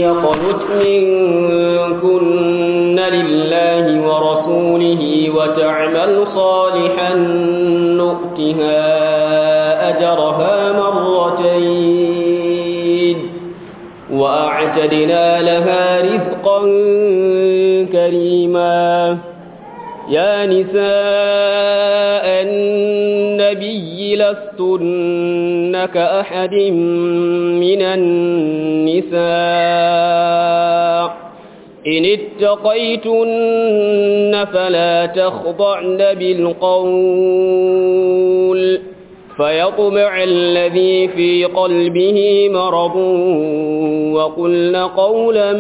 يقنت منكن لله ورسوله وتعمل صالحا نؤتها أجرها مرتين وأعتدنا لها رزقا كريما يا نساء النبي لستن كأحد من النساء إن اتقيتن فلا تخضعن بالقول فيطمع الذي في قلبه مرض وقلن قولا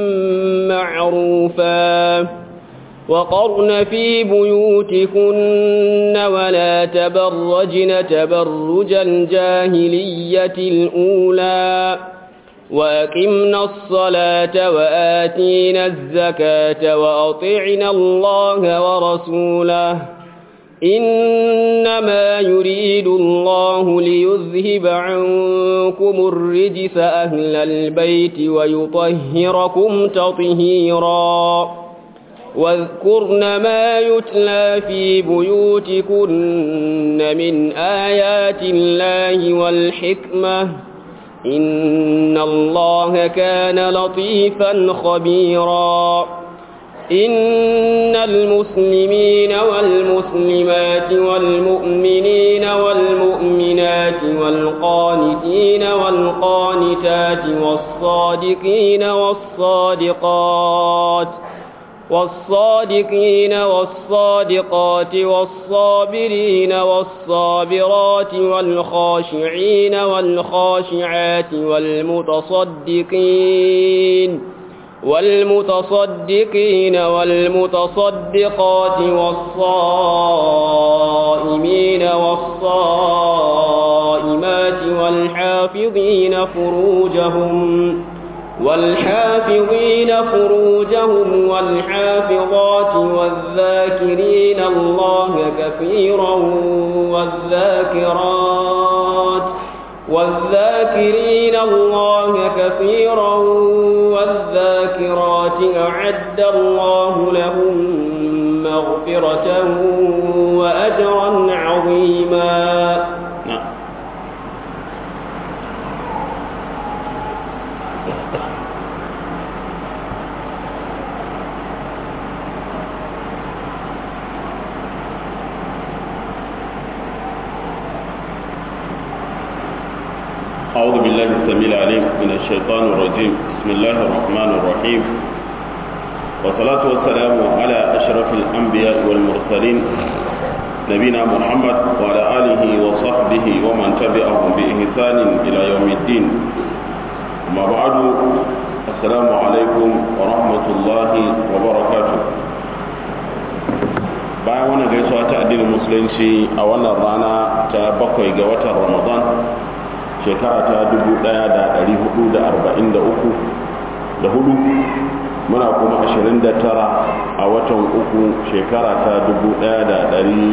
معروفا وقرن في بيوتكن ولا تبرجن تبرج الجاهلية الأولى وأقمنا الصلاة وآتينا الزكاة وأطعنا الله ورسوله إنما يريد الله ليذهب عنكم الرجس أهل البيت ويطهركم تطهيراً واذكرن ما يتلى في بيوتكن من آيات الله والحكمة إن الله كان لطيفا خبيرا إن المسلمين والمسلمات والمؤمنين والمؤمنات والقانتين والقانتات والصادقين والصادقات والصادقين والصادقات والصابرين والصابرات والخاشعين والخاشعات والمتصدقين والمتصدقين والمتصدقات والصائمين والصائمات والحافظين فروجهم والحافظين فروجهم والحافظات والذاكرين الله كثيرا والذاكرات والذاكرين الله كثيرا والذاكرات أعد الله لهم مغفرة وأجرا عظيما أعوذ بالله السميع العليم من الشيطان الرجيم بسم الله الرحمن الرحيم والصلاة والسلام على أشرف الأنبياء والمرسلين نبينا محمد وعلى آله وصحبه ومن تبعهم بإحسان إلى يوم الدين أما بعد السلام عليكم ورحمة الله وبركاته bayan wannan gaisuwa ta addinin musulunci a wannan rana ta bakwai ga watan ramadan shekara ta 1443 da hudu muna kuma 29 a watan uku shekara ta 2023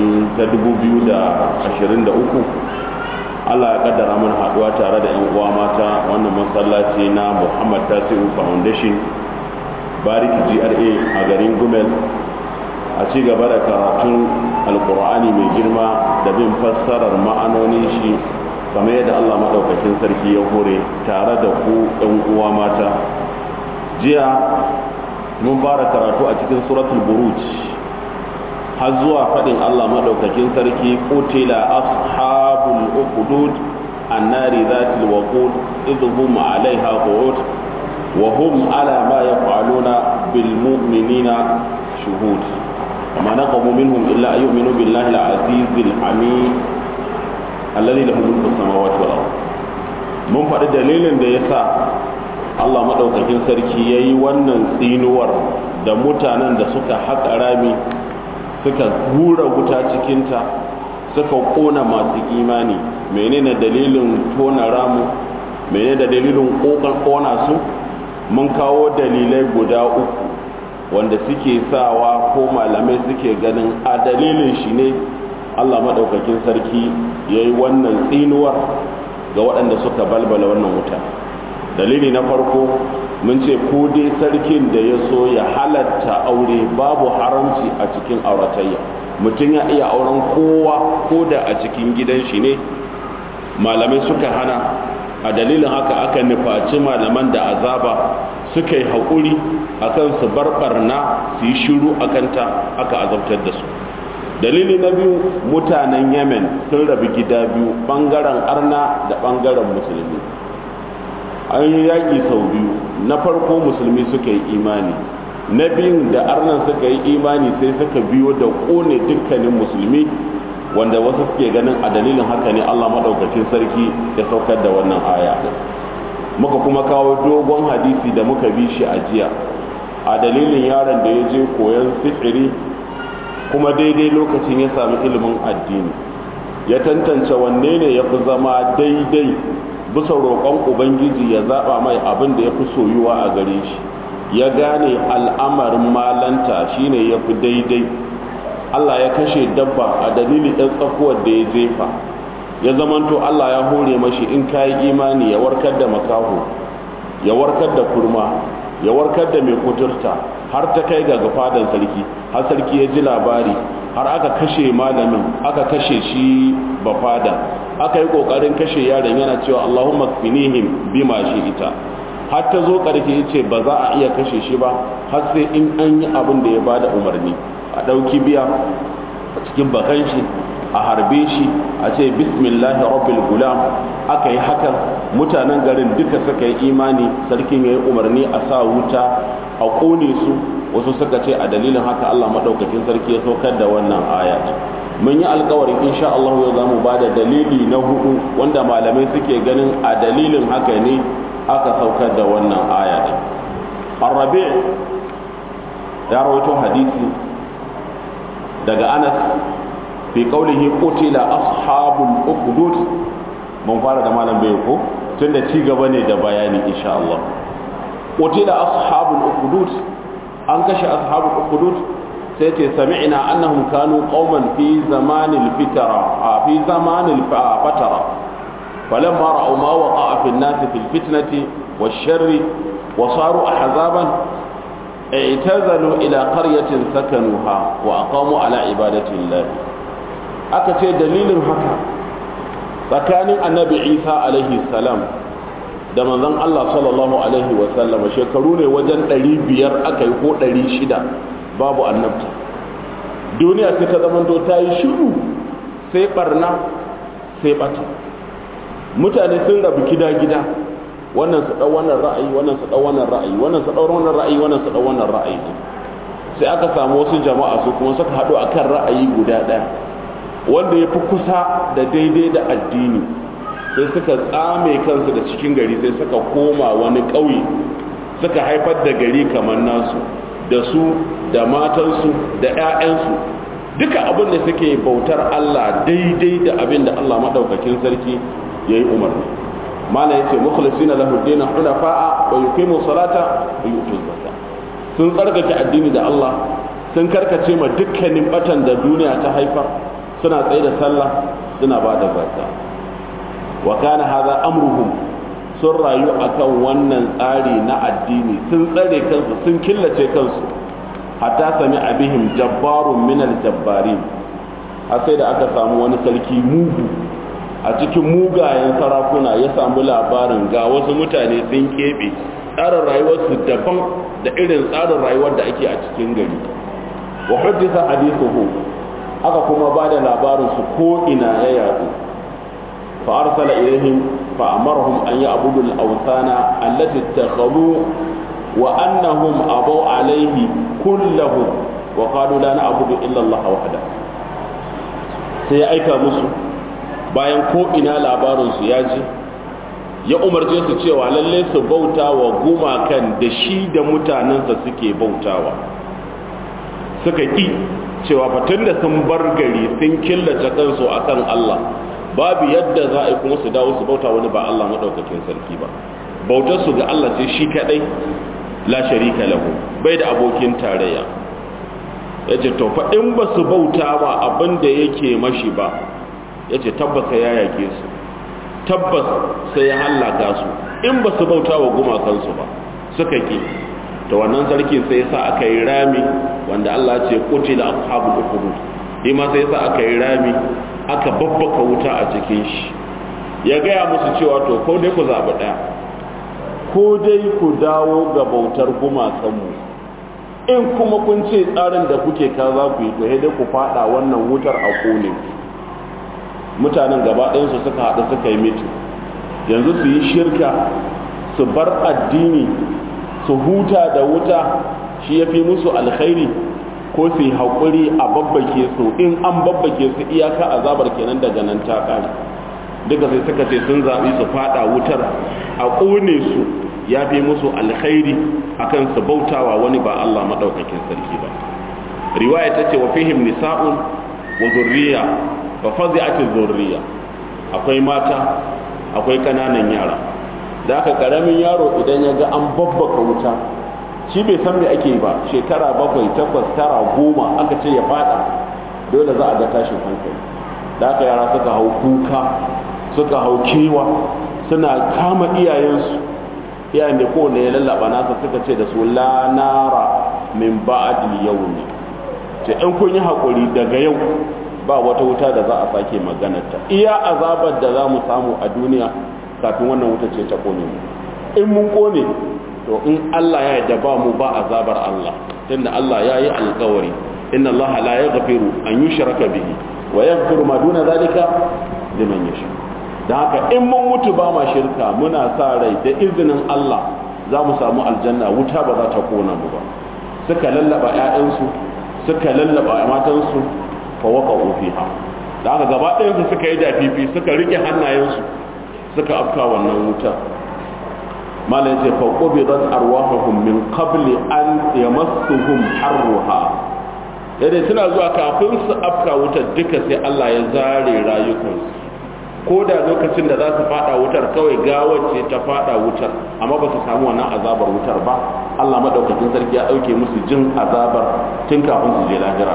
Allah ya kaddara mun haduwa tare da yan uwa mata wannan masallaci na Muhammad Tasiu Foundation Bariki GRA a garin Gumel a ci gaba da karatun alkur'ani mai girma da bin fassarar ma'anonin shi kamar yadda Allah maɗaukakin sarki ya hore tare da ku ɗan uwa mata jiya mun fara karatu a cikin suratul buruj har zuwa faɗin Allah maɗaukakin sarki qutila ashabul uqdud annari zatil waqud idhum alaiha qu'ud wa hum ala ma yaf'aluna bil mu'minina shuhud وما نقموا منهم إلا أن يؤمنوا بالله العزيز الحميد alladhi lahu mulku samawati wal ard mun faɗi dalilin da yasa Allah madaukakin sarki yayi wannan tsinuwar da mutanen da suka haƙa rami suka hura wuta cikinta suka ƙona masu imani menene dalilin tona ramu menene dalilin ƙoƙar ƙona su mun kawo dalilai guda uku wanda suke sawa ko malamai suke ganin a dalilin shi ne Allah maɗaukakin sarki ya yi wannan tsinuwar ga waɗanda suka balbala wannan wuta dalili na farko mun ce ko dai sarkin da ya so ya halatta aure babu haramci a cikin auratayya mutum ya iya auren kowa ko da a cikin gidan shi ne malamai suka hana a dalilin haka aka nufaci malaman da azaba suka yi haƙuri akan su barbarna su yi shiru a kanta aka azabtar da su dalili na biyu mutanen yemen sun rabu gida biyu ɓangaren arna da ɓangaren musulmi an yi yaƙi sau biyu na farko musulmi suka yi imani na biyun da arnan suka yi imani sai suka biyo da ƙone dukkanin musulmi wanda wasu suke ganin a dalilin haka ne allah maɗaukakin sarki ya saukar da wannan aya muka kuma kawo dogon hadisi da muka bi shi a jiya a dalilin yaron da ya je koyon sifiri kuma daidai lokacin ya sami ilimin addini ya tantance wanne ne ya fi zama daidai bisa roƙon ubangiji ya zaɓa mai abin da ya fi soyuwa a gare shi ya gane al'amarin malanta shine ya fi daidai allah ya kashe dabba a dalilin ɗan tsakuwar da ya jefa ya zamanto allah ya hore mashi in kayi imani ya warkar da makaho ya warkar da kurma ya warkar da mai kuturta har ta kai ga fadan sarki har sarki ya ji labari har aka kashe malamin aka kashe shi bafadan aka yi kokarin kashe yaron yana cewa Allahumma kfinihim bima shi ita har ta zo karke yace ba za a iya kashe shi ba har sai in an yi abin da ya bada umarni a dauki biya a cikin bakan shi a harbe shi a ce bismillahi rabbil gulam aka yi hakan mutanen garin duka suka yi imani sarkin ya yi umarni a sa wuta a ƙone su wasu suka ce a dalilin haka Allah maɗaukakin sarki ya saukar da wannan aya mun yi alkawarin insha Allah yau za mu ba da dalili na hudu wanda malamai suke ganin a dalilin haka ne aka saukar da wannan aya ɗin arrabe ya rawaito hadisi daga anas fi qaulihi qutila ashabul ukhdud mun fara da malam bai ko tunda ci gaba ne da bayani insha Allah qutila ashabul ukhdud an kashe ashabul ukhdud sai ce sami'na annahum kanu qauman fi zamanil fitara fi zamanil fatara falamma ra'aw ma waqa'a fi an-nas fil fitnati wash-sharri wa saru ahzaban اعتزلوا إلى قرية سكنوها وأقاموا على عبادة الله aka ce dalilin haka tsakanin annabi isa alaihi salam da manzon allah sallallahu alaihi wasallama shekaru ne wajen 500 aka yi ko 600 babu annabta duniya sai ta zamanto ta yi shiru sai barna sai bata mutane sun rabu gida-gida wannan su ɗau wannan ra'ayi wannan su ɗau wannan ra'ayi wannan su ɗau wannan ra'ayi wannan su ɗau wannan ra'ayi sai aka samu wasu jama'a su kuma suka haɗu akan ra'ayi guda ɗaya wanda ya fi kusa da daidai da addini sai suka tsame kansu da cikin gari sai suka koma wani ƙauye suka haifar da gari kamar nasu da su da matansu da 'ya'yansu duka abin da suke bautar Allah daidai da abin da Allah maɗaukakin sarki ya yi umarni mana ya ce mukhlisina lahu dina hunafa'a wa yuqimu salata wa yu'tu zakata sun tsarkake addini da Allah sun karkace ma dukkanin batan da duniya ta haifar suna tsaye da sallah suna ba da zakka wa kana hadha amruhum sun rayu akan wannan tsari na addini sun tsare kansu sun killace kansu hatta sami abihim jabbarun min aljabbarin har sai da aka samu wani sarki mugu a cikin mugayen sarakuna ya samu labarin ga wasu mutane sun keɓe tsarin rayuwarsu daban da irin tsarin rayuwar da ake a cikin gari wa haddisa hadithuhu aka kuma ba da labarinsu ko ina ya yadu fa arsala ilaihim fa amarhum an ya'budu al-awthana allati ittakhadhu wa annahum abaw alayhi kullahu wa qalu la na'budu illa Allah wahda sai ya aika musu bayan ko ina labarinsu ya ji ya umarce su cewa lalle su bauta wa gumakan da shi da mutanensa suke bautawa suka ƙi cewa fatan da sun bar gari sun killace kansu akan Allah babu yadda za a yi kuma su dawo su bauta wani ba Allah maɗaukakin sarki ba bautar su ga Allah sai shi kaɗai la sharika lahu bai da abokin tarayya ya ce to fa in ba su bauta ba abin da yake mashi ba ya ce tabbas sai ya yake su tabbas sai ya hallaka su in ba su bauta wa gumakansu ba suka ki to wannan sarki sai sa aka yi rami wanda Allah ce qutila ashabul ukhdud shi ma sai sa aka yi rami aka babbaka wuta a cikin shi ya gaya musu cewa to ko dai ku zaɓi ɗaya ko dai ku dawo ga bautar gumakanmu in kuma kun ce tsarin da kuke ka za ku yi to dai ku faɗa wannan wutar a kone mutanen gaba ɗayansu suka haɗu suka yi miti yanzu su yi shirka su bar addini su huta da wuta shi ya fi musu alkhairi ko su yi haƙuri a babbake su in an babbake su iyaka azabar kenan daga nan ta ƙare duka sai suka ce sun zaɓi su faɗa wutar a ƙone su ya fi musu alkhairi akan su bautawa wani ba Allah maɗaukakin sarki ba riwaya ta ce wa fihim nisa'un wa zurriya fa fazi'ati zurriya akwai mata akwai kananan yara da aka karamin yaro idan ya ga an babbaka wuta shi bai san me ake ba shekara bakwai takwas tara goma aka ce ya fada dole za a ga tashin hankali da aka yara suka hau kuka suka hau kewa suna kama iyayensu iyayen da kowane ya lallaba nasa suka ce da su la nara min ba'dil yawmi ce in kun yi hakuri daga yau ba wata wuta da za a sake maganarta iya azabar da za mu samu a duniya kafin wannan wuta ce ta kone mu in mun kone to in Allah ya yarda ba mu ba azabar Allah tunda Allah ya yi alkawari inna Allah la yaghfiru an yushraka bihi wa yaghfiru ma duna zalika liman yasha da haka in mun mutu ba ma shirka muna sa rai da izinin Allah za mu samu aljanna wuta ba za ta kona mu ba suka lallaba ƴaƴansu suka lallaba matansu fa waqa'u fiha da haka gaba ɗayan su suka yi dafifi suka rike hannayensu suka afka wannan wuta malam ce fa qubidat arwahuhum min qabli an yamassuhum harruha yadda suna zuwa kafin su afka wutar duka sai Allah ya zare rayukansu ko da lokacin da za su fada wutar kawai gawar ce ta fada wutar amma ba su samu wannan azabar wutar ba Allah madaukakin sarki ya dauke musu jin azabar tun kafin su je lahira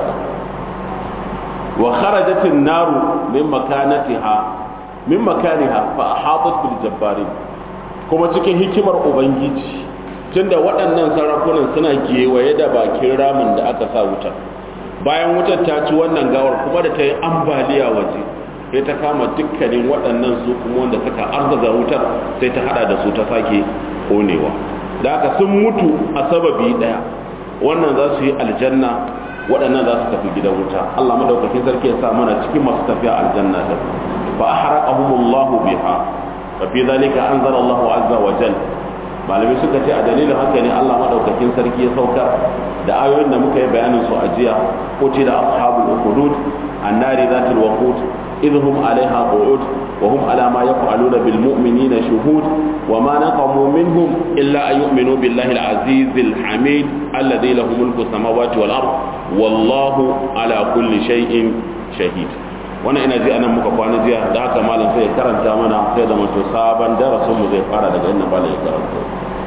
wa kharajatin naru min makanatiha min makaniha fa ahatat bil jabbarin kuma cikin hikimar ubangiji tunda waɗannan sarakunan suna gewaye da bakin ramin da aka sa wutar bayan wutar ta ci wannan gawar kuma da ta yi ambaliya waje sai ta kama dukkanin waɗannan su kuma wanda suka arzaza wutar sai ta hada da su ta sake konewa da haka sun mutu a sababi ɗaya wannan za su yi aljanna waɗannan za su tafi gidan wuta Allah madaukakin sarki ya sa mana cikin masu tafiya aljanna da fa ahraqahumullahu biha fa fi zalika anzala Allahu azza wa jalla malamai suka ce a dalilin haka ne Allah madaukakin sarki ya saukar da ayoyin da muka yi bayanin su a jiya qutila ashabul ukhdud annari zatul waqud idhum alaiha qu'ud wa hum ala ma yaf'aluna bil mu'minina shuhud wa ma naqamu minhum illa an yu'minu billahi al-aziz al-hamid alladhi lahu mulku samawati wal ard wallahu ala kulli shay'in shahid wannan ina ji anan muka kwana jiya da haka malam sai ya karanta mana sai da mutu sabon darasin mu zai fara daga inda malam ya karanta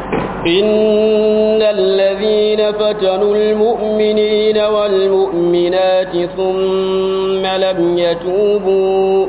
إن الذين فتنوا المؤمنين والمؤمنات ثم لم يتوبوا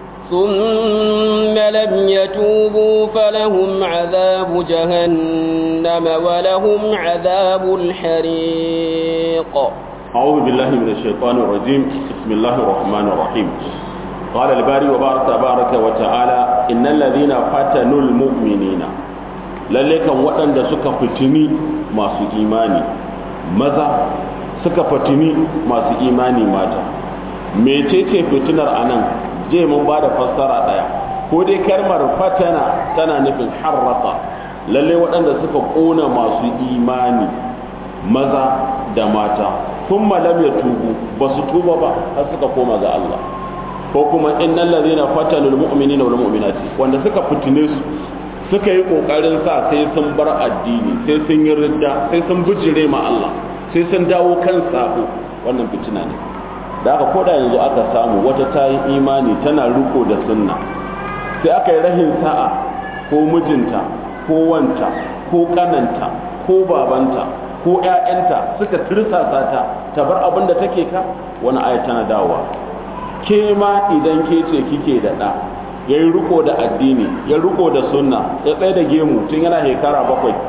ثم لم يتوبوا فلهم عذاب جهنم ولهم عذاب الحريق أعوذ بالله من الشيطان الرجيم بسم الله الرحمن الرحيم قال الباري وبارك تبارك وتعالى إن الذين فتنوا المؤمنين lalle kan waɗanda suka fitini masu imani maza suka fitini masu imani mata mecece fitinar anan je mun ba da fassara ɗaya ko dai kalmar fatana tana nufin harrata lalle waɗanda suka ƙona masu imani maza da mata sun malam ya tubu ba su tuba ba har suka koma ga Allah ko kuma innal ladhina fatanul mu'minina wal mu'minati wanda suka fitine su suka yi kokarin sa sai sun bar addini sai sun yi ridda sai sun bijire ma Allah sai sun dawo kan sabo wannan fitina ne da aka koda yanzu aka samu wata ta yi imani tana riko da sunna sai aka yi rahin sa'a ko mijinta ko wanta ko kananta ko babanta ko ƴaƴanta suka tirsasa ta ta bar abin da take ka wani aya tana dawowa ke ma idan ke ce kike da ɗa ya yi riko da addini ya riko da sunna ya tsaye da gemu tun yana shekara bakwai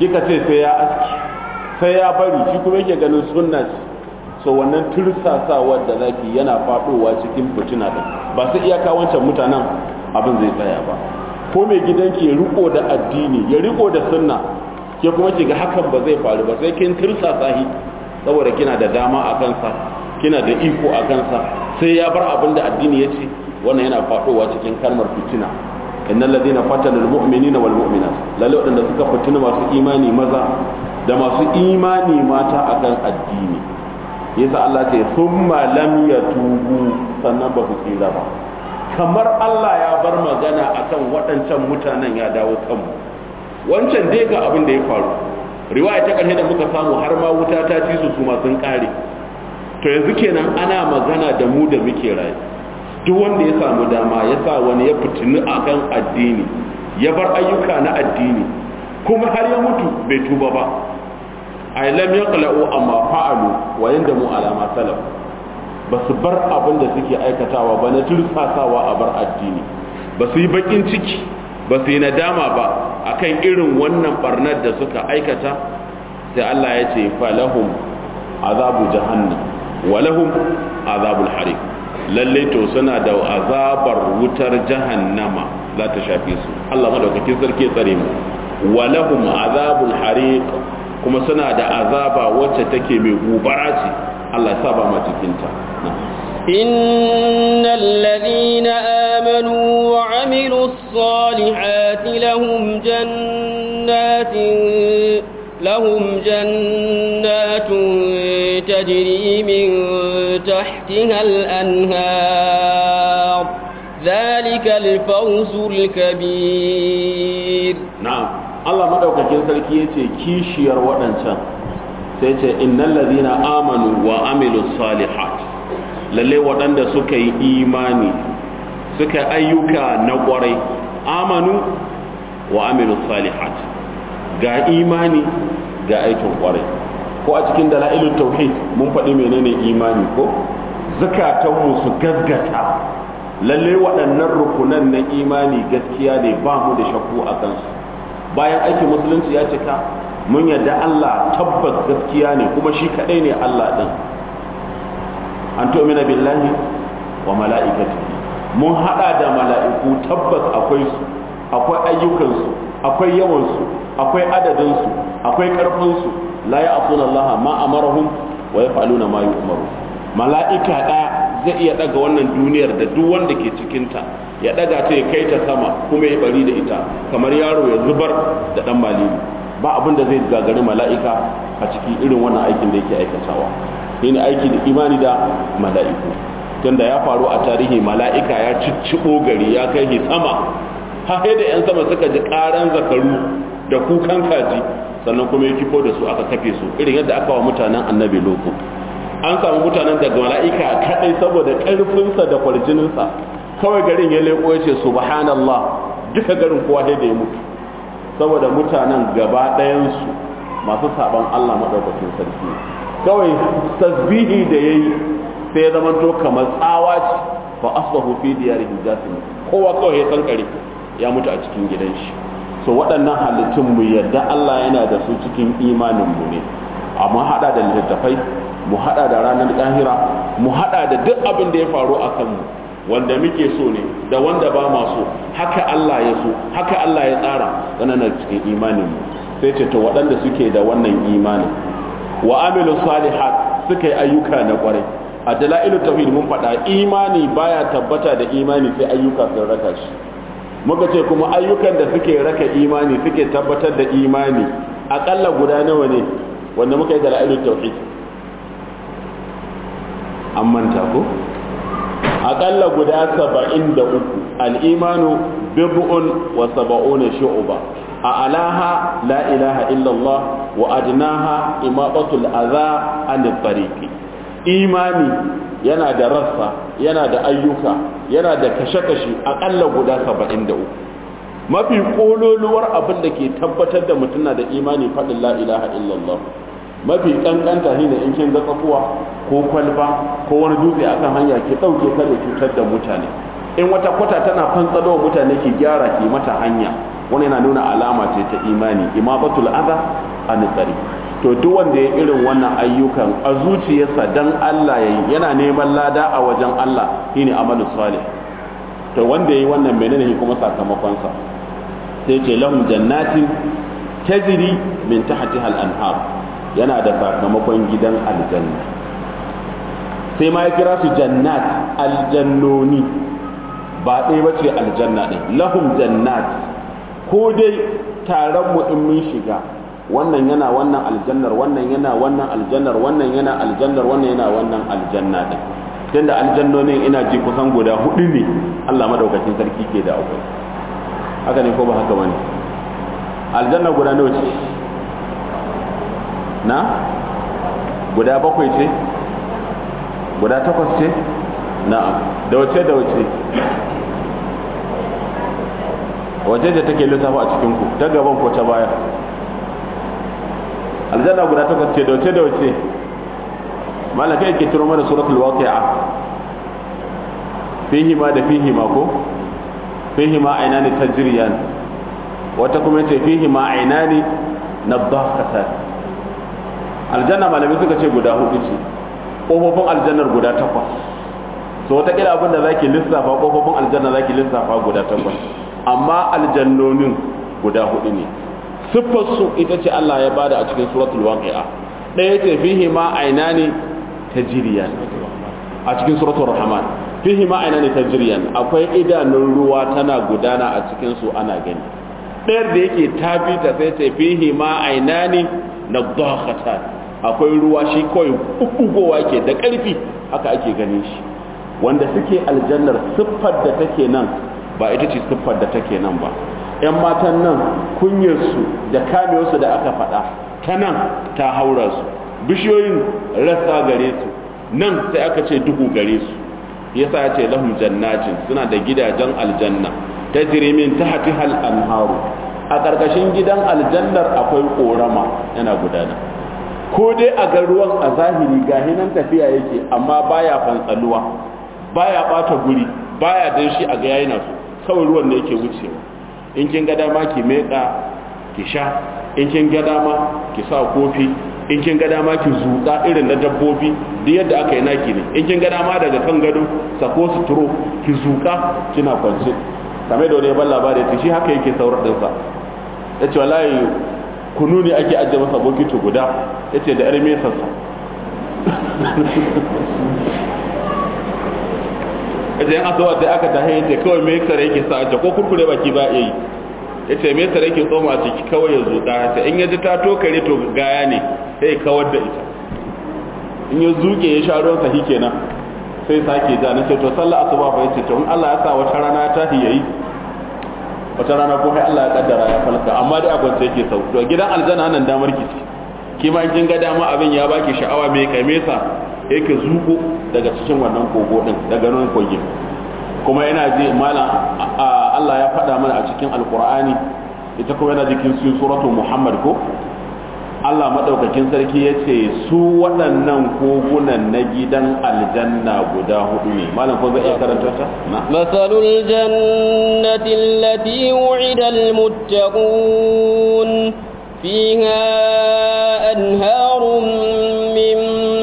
kika ce sai ya aski sai ya bari shi kuma yake ganin sunna ce so wannan tursasawar da zaki yana faɗowa cikin fitina din ba sai iyaka wancan mutanen abin zai tsaya ba ko mai gidanki ya riko da addini ya riko da sunna ke kuma ki ga hakan ba zai faru ba sai kin tursasa shi saboda kina da dama a kansa kina da iko a kansa sai ya bar abin da addini ya ce wannan yana faɗowa cikin kalmar fitina innal ladina fatana almu'minina wal mu'minat lalle wadanda suka fitina masu imani maza da masu imani mata akan addini yasa Allah ce thumma lam yatubu sannan ba su tsira ba kamar Allah ya bar magana akan waɗancan mutanen ya dawo kanmu wancan dai ga abin da ya faru riwaya ta ƙarshe da muka samu har ma wuta ta ci su su ma sun ƙare to yanzu kenan ana magana da mu da muke rayu duk wanda ya samu dama ya sa wani ya fitini akan addini ya bar ayyuka na addini kuma har ya mutu bai tuba ba ay lam yaqla'u amma fa'alu wa yandamu ala ma salaf ba su bar abin da suke aikatawa ba na tursasawa a bar addini ba su yi bakin ciki ba su yi nadama ba akan irin wannan barnar da suka aikata sai Allah ya ce falahum azabu jahannam wa lahum azabul hariq lalle to suna da azabar wutar jahannama za ta shafe su Allah madaukakin sarki tsare mu wa lahum azabul hariq kuma suna da azaba wacce take mai gubara ce Allah ya saba ma cikin ta إن الذين آمنوا وعملوا الصالحات لهم جنات لهم جنات تجري من تحتها الأنهار ذلك الفوز الكبير na'am Allah madaukakin sarki yace kishiyar waɗancan sai ce innal ladina amanu wa amilus salihat lalle waɗanda suka yi imani suka ayyuka na ƙwarai amanu wa amilus salihat ga imani ga aikin ƙwarai ko a cikin dalailut tauhid mun faɗi menene imani ko zakatanmu su gaggata lalle waɗannan rukunan na imani gaskiya ne ba mu da shakku a kansu bayan aikin musulunci ya cika mun yadda Allah tabbas gaskiya ne kuma shi kaɗai ne Allah ɗin an tu'mina billahi wa mala'ikati mun haɗa da mala'iku tabbas akwai su akwai ayyukansu akwai yawansu akwai adadinsu akwai ƙarfinsu la ya'suna Allah ma amarahum wa yaf'aluna ma yu'maru mala'ika ɗaya zai iya ɗaga wannan duniyar da duk wanda ke cikinta ya ɗaga ta ya kai ta sama kuma ya bari da ita kamar yaro ya zubar da ɗan malimi ba abin da zai gagari mala'ika a cikin irin wannan aikin da yake aikatawa yin aiki da imani da mala'iku tunda ya faru a tarihi mala'ika ya cicciɓo gari ya kai shi sama har da 'yan sama suka ji ƙaran zakaru da kukan kaji sannan kuma ya kifo da su aka kafe su irin yadda aka wa mutanen annabi loko an samu mutanen daga mala'ika kadai saboda ƙarfinsa da kwarjininsa kawai garin ya leko ya ce subhanallah duka garin kowa sai da ya mutu saboda mutanen gaba ɗayansu masu saban Allah maɗaukakin sarki kawai tasbihi da ya yi sai ya zama to kamar tsawa ce fa asbahu fi diyarihim jasim kowa kawai ya kankare ya mutu a cikin gidan shi so waɗannan halittun mu yadda Allah yana da su cikin imanin mu ne amma hada da littattafai mu hada da ranar lahira mu hada da duk abin da ya faru a kanmu wanda muke so ne da wanda ba ma so haka Allah ya so haka Allah ya tsara tsananar cikin imanin mu sai ce to waɗanda suke da wannan imanin wa amilu salihat suka yi ayyuka na kwarai a dalailu tauhid mun faɗa imani baya tabbata da imani sai ayyuka sun raka shi muka ce kuma ayyukan da suke raka imani suke tabbatar da imani akalla guda nawa ne wanda muka yi dalailu tauhid an manta ko aƙalla guda saba'in da uku al'imanu bid'un wa saba'una shu'uba a alaha la ilaha illallah wa adnaha imaqatul adha an tariqi imani yana da rassa yana da ayyuka yana da kashe-kashe aƙalla guda saba'in da uku mafi ƙololuwar abin da ke tabbatar da mutum na da imani faɗin la ilaha illallah mafi kankanta shi ne in kin ga tsakuwa ko kwalba ko wani dutse akan hanya ki dauke kada cutar da mutane in wata kwata tana fantsalo mutane ki gyara ki mata hanya wani yana nuna alama ce ta imani imabatul adha an tsari to duk wanda ya irin wannan ayyukan a zuciyarsa dan Allah yayi yana neman lada a wajen Allah shine amalus salih to wanda yayi wannan menene ne kuma sakamakon sa sai ce lahum jannatin tajri min tahtiha al-anhar yana da sakamakon gidan aljanna sai ma ya kira su jannat aljannoni ba ɗaya bace aljanna ɗin lahum jannat ko dai taron mu in mun shiga wannan yana wannan aljannar wannan yana wannan aljannar wannan yana aljannar wannan yana wannan aljanna din tunda aljannonin ina ji kusan guda hudu ne Allah madaukakin sarki ke da akwai haka ne ko ba haka bane aljanna guda nawa ce na guda bakwai ce guda takwas ce na'am da wace da wace wace da take lissafa a cikin ku ta gaban ko ta baya aljanna guda takwas ce da wace da wace malaka yake turo mana suratul waqi'a fihi ma da fihi ma ko fihi ma ainani tajriyan wata kuma yace fihi ma ainani nadhaqatan aljanna malami suka ce guda hudu ce kofofin aljannar guda takwas so wata kila abinda zaki lissafa kofofin aljanna zaki lissafa guda takwas amma aljannonin guda hudu ne siffar su ita ce Allah ya bada a cikin suratul waqi'a ɗaya ce fihi ma ainani tajriyan a cikin suratul rahman fihi ma ainani tajriyan akwai idanun ruwa tana gudana a cikin su ana gani ɗayar da yake tafi ta sai ce fihi ma ainani nadakhatan akwai ruwa shi kawai bugowa ke da ƙarfi haka ake ganin shi wanda suke aljannar siffar da take nan ba ita ce siffar da take nan ba ‘yan matan nan kunyarsu da kamewarsu da aka faɗa ta nan ta haura su bishiyoyin rasa gare su nan sai aka ce duhu gare su yasa ya ce lahum jannatin suna da gidajen aljanna ta jirimin ta hati hal anharu a ƙarƙashin gidan aljannar akwai ƙorama yana gudana ko dai a ga ruwan a zahiri ga hinan tafiya yake amma baya fantsaluwa baya bata guri baya dan shi a ga yayi na su kawai ruwan ne yake wucewa in kin ga dama ki meka ki sha in kin ga dama ki sa kofi in kin ga dama ki zuƙa irin na dabbobi duk yadda aka yi naki ne in kin ga dama daga kan gado sako suturo ki zuƙa kina kwance kamar da wani ya ban labari ta shi haka yake saurar ɗinsa ya ce wallahi kunu ne ake ajiye masa bokiti guda ya ce da 'yar mesarsa ya ce yan asawa sai aka tahe ya ce kawai mesar yake sa ajiye ko kurkure baki ba iya yi ya ce mesar yake tsoma a ciki kawai ya zuƙa ya ce in ya ji ta tokare to gaya ne sai ya kawar da ita in ya zuƙe ya sha ruwan sahi kenan sai sake ja na ce to sallah asuba fa ya ce to in Allah ya sa wata rana ya tahi yayi wata rana ko sai Allah ya kaddara ya falka amma dai a kwance yake sau to gidan aljanna nan damar ki ki ma kin ga dama abin ya baki sha'awa mai kamesa yake zuko daga cikin wannan kogo din daga nan kogi kuma yana ji malam Allah ya faɗa mana a cikin alqur'ani ita kuma yana jikin su suratu muhammad ko Allah madaukakin sarki ya ce su waɗannan kogunan na gidan aljanna guda hudu ne malam ko zai iya karanta ta masalul jannati allati wu'ida almuttaqun fiha anharun min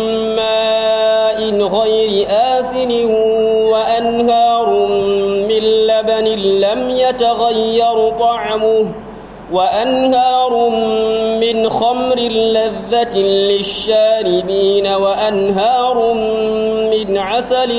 ma'in ghayri asin wa anharun min labanin lam yataghayyar ta'amuhu وأنهار من خمر لذة للشاربين وأنهار من عسل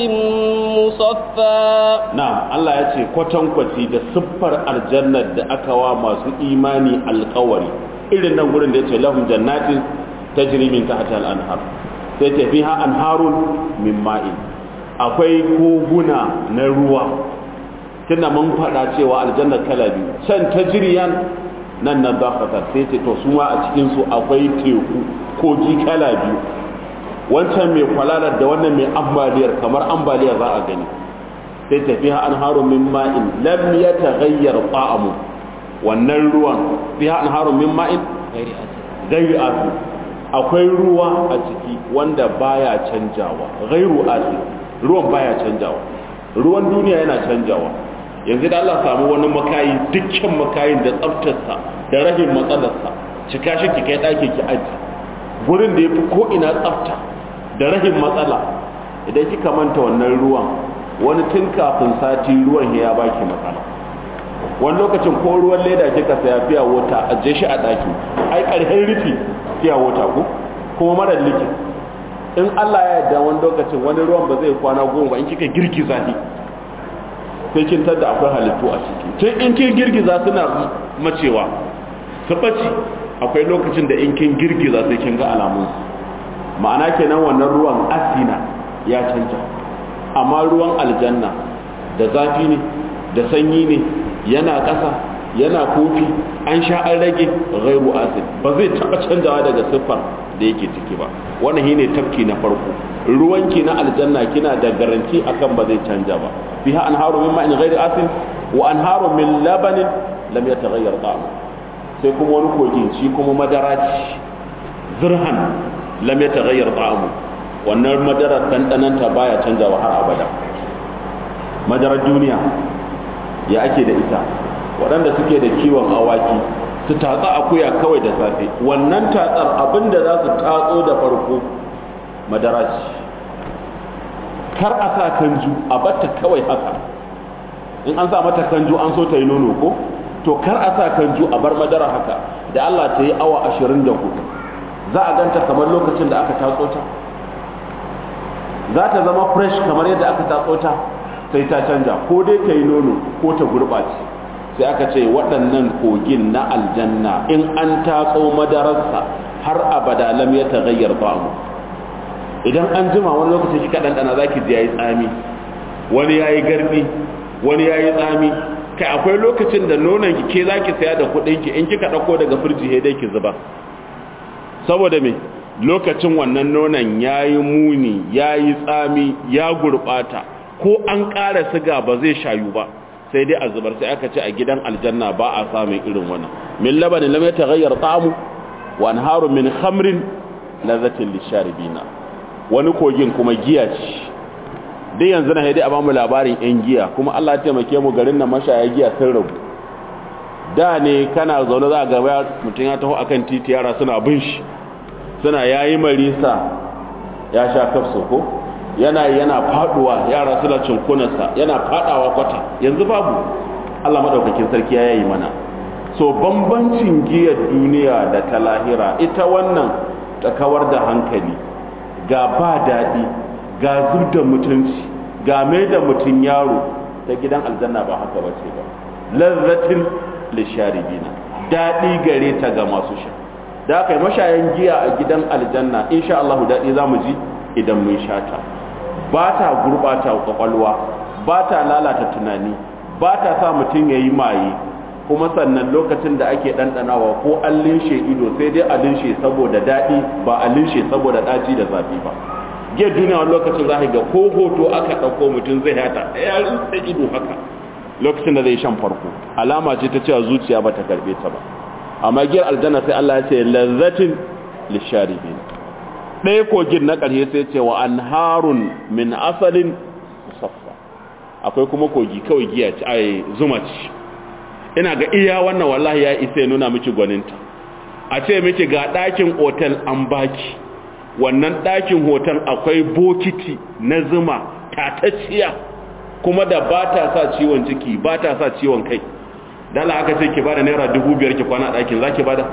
مصفى نعم الله يتي كوتن كوتي da siffar aljannar da aka wa masu imani alƙawari irin nan gurin da yace lahum jannatin tajri min tahtiha al-anhar sai ce fiha anharun min ma'in akwai koguna na ruwa tunda mun faɗa cewa aljanna kala biyu can tajriyan nan na zafatar sai ce to suma a cikinsu akwai teku kogi kala biyu wancan mai kwalalar da wannan mai ambaliyar kamar ambaliyar za a gani sai tafiya an haru min ma'in lam ya taghayyar ta'amu wannan ruwan fiha an haru min ma'in gairi asu akwai ruwa a ciki wanda baya canjawa gairu asu ruwan baya canjawa ruwan duniya yana canjawa yanzu da Allah samu wani makayi dukkan makayin da tsaftarsa da rahin matsalarsa cika shi ki kai ɗaki ki aji gurin da ya fi ko'ina tsafta da rahin matsala idan kika manta wannan ruwan wani tun kafin sati ruwan ya baki matsala wani lokacin ko ruwan leda kika saya fiya wata aje shi a ɗaki ai ƙarfin rufi fiya wata ku kuma mara likin in Allah ya yarda wani lokacin wani ruwan ba zai kwana goma ba in kika girgiza shi sai kin tada akwai halittu a ciki tun in kin girgiza suna macewa su ɓaci akwai lokacin da in kin girgiza sai kin ga alamun ma'ana kenan wannan ruwan asina ya canja amma ruwan aljanna da zafi ne da sanyi ne yana ƙasa yana kofi an sha an rage ghairu asid ba zai taɓa canjawa daga siffar da yake ciki ba wannan shine tafki na farko ruwanki na aljanna kina da garanti akan ba zai canja ba fiha anharu min ma'in ghairi asin wa anharu min labanin lam yataghayyar ta'amu sai kuma wani kogin shi kuma madara ce zirhan lam yataghayyar ta'amu wannan madara dandananta baya canjawa har abada madarar duniya ya ake da ita waɗanda suke da kiwon awaki su tatsa akuya kawai da safe wannan tatsar abinda za su tatso da farko madara ce kar a sa kanju a batta kawai haka in an sa mata kanju an so ta yi nono ko to kar a sa kanju a bar madara haka da Allah ta yi awa 24 za a ganta kamar lokacin da aka tatso ta za ta zama fresh kamar yadda aka tatso ta sai ta canja ko dai ta yi nono ko ta gurɓace sai aka ce waɗannan kogin na aljanna in an tatso madararsa har abada lam ya tagayyar ba'mu idan an jima wani lokaci kika ɗanɗana za ki ji ya yi tsami wani ya yi garbi wani ya yi tsami kai akwai lokacin da nonon ki ke za ki saya da kuɗin ki in kika ɗauko daga firji dai ki zuba saboda me lokacin wannan nonon ya yi muni ya yi tsami ya gurɓata ko an ƙara siga ba zai shayu ba sai dai a zubar sai aka ce a gidan aljanna ba a samun irin wannan min labanin lam yataghayyar ta'amu wa anharu min khamrin lazzatin lisharibina wani kogin kuma giya ce dai yanzu na haidai a bamu labarin yan giya kuma Allah ya taimake mu garin nan mashaya giya sun rabu da ne kana zaune za ga mutum ya taho akan titi yara suna bin shi suna yayi marisa ya sha kafso ko yana yana faduwa yara suna cinkunarsa yana fadawa kwata yanzu babu Allah madaukakin sarki ya yi mana so bambancin giyar duniya da ta lahira ita wannan ta kawar da hankali ga ba daɗi ga zubda mutunci ga mai da mutum yaro ta gidan aljanna ba haka ba ce ba lazzatin lisharibina daɗi gare ta ga masu sha da aka yi mashayan giya a gidan aljanna insha Allah daɗi za mu ji idan mun sha ta ba ta gurɓata kwakwalwa ba ta lalata tunani ba ta sa mutum ya yi maye kuma sannan lokacin da ake ɗanɗanawa ko an linshe ido sai dai a linshe saboda daɗi ba a linshe saboda ɗaci da zafi ba giyar duniya wani lokacin za ga ko hoto aka ɗauko mutum zai hata ya rinsa ido haka lokacin da zai shan farko alama ce ta cewa zuciya ba ta karɓe ta ba amma giyar aljanna sai Allah ya ce lazzatin lisharibin ɗaya kogin na ƙarshe sai ce wa an harun min asalin musaffa akwai kuma kogi kawai giya ce ai zuma ce ina ga iya wannan wallahi ya isa ya nuna miki gwaninta a ce miki ga ɗakin otel an baki wannan ɗakin hotel akwai bokiti na zuma tatacciya kuma da ba ta sa ciwon ciki ba ta sa ciwon kai dala aka ce ki bada naira dubu biyar ki kwana ɗakin za ki bada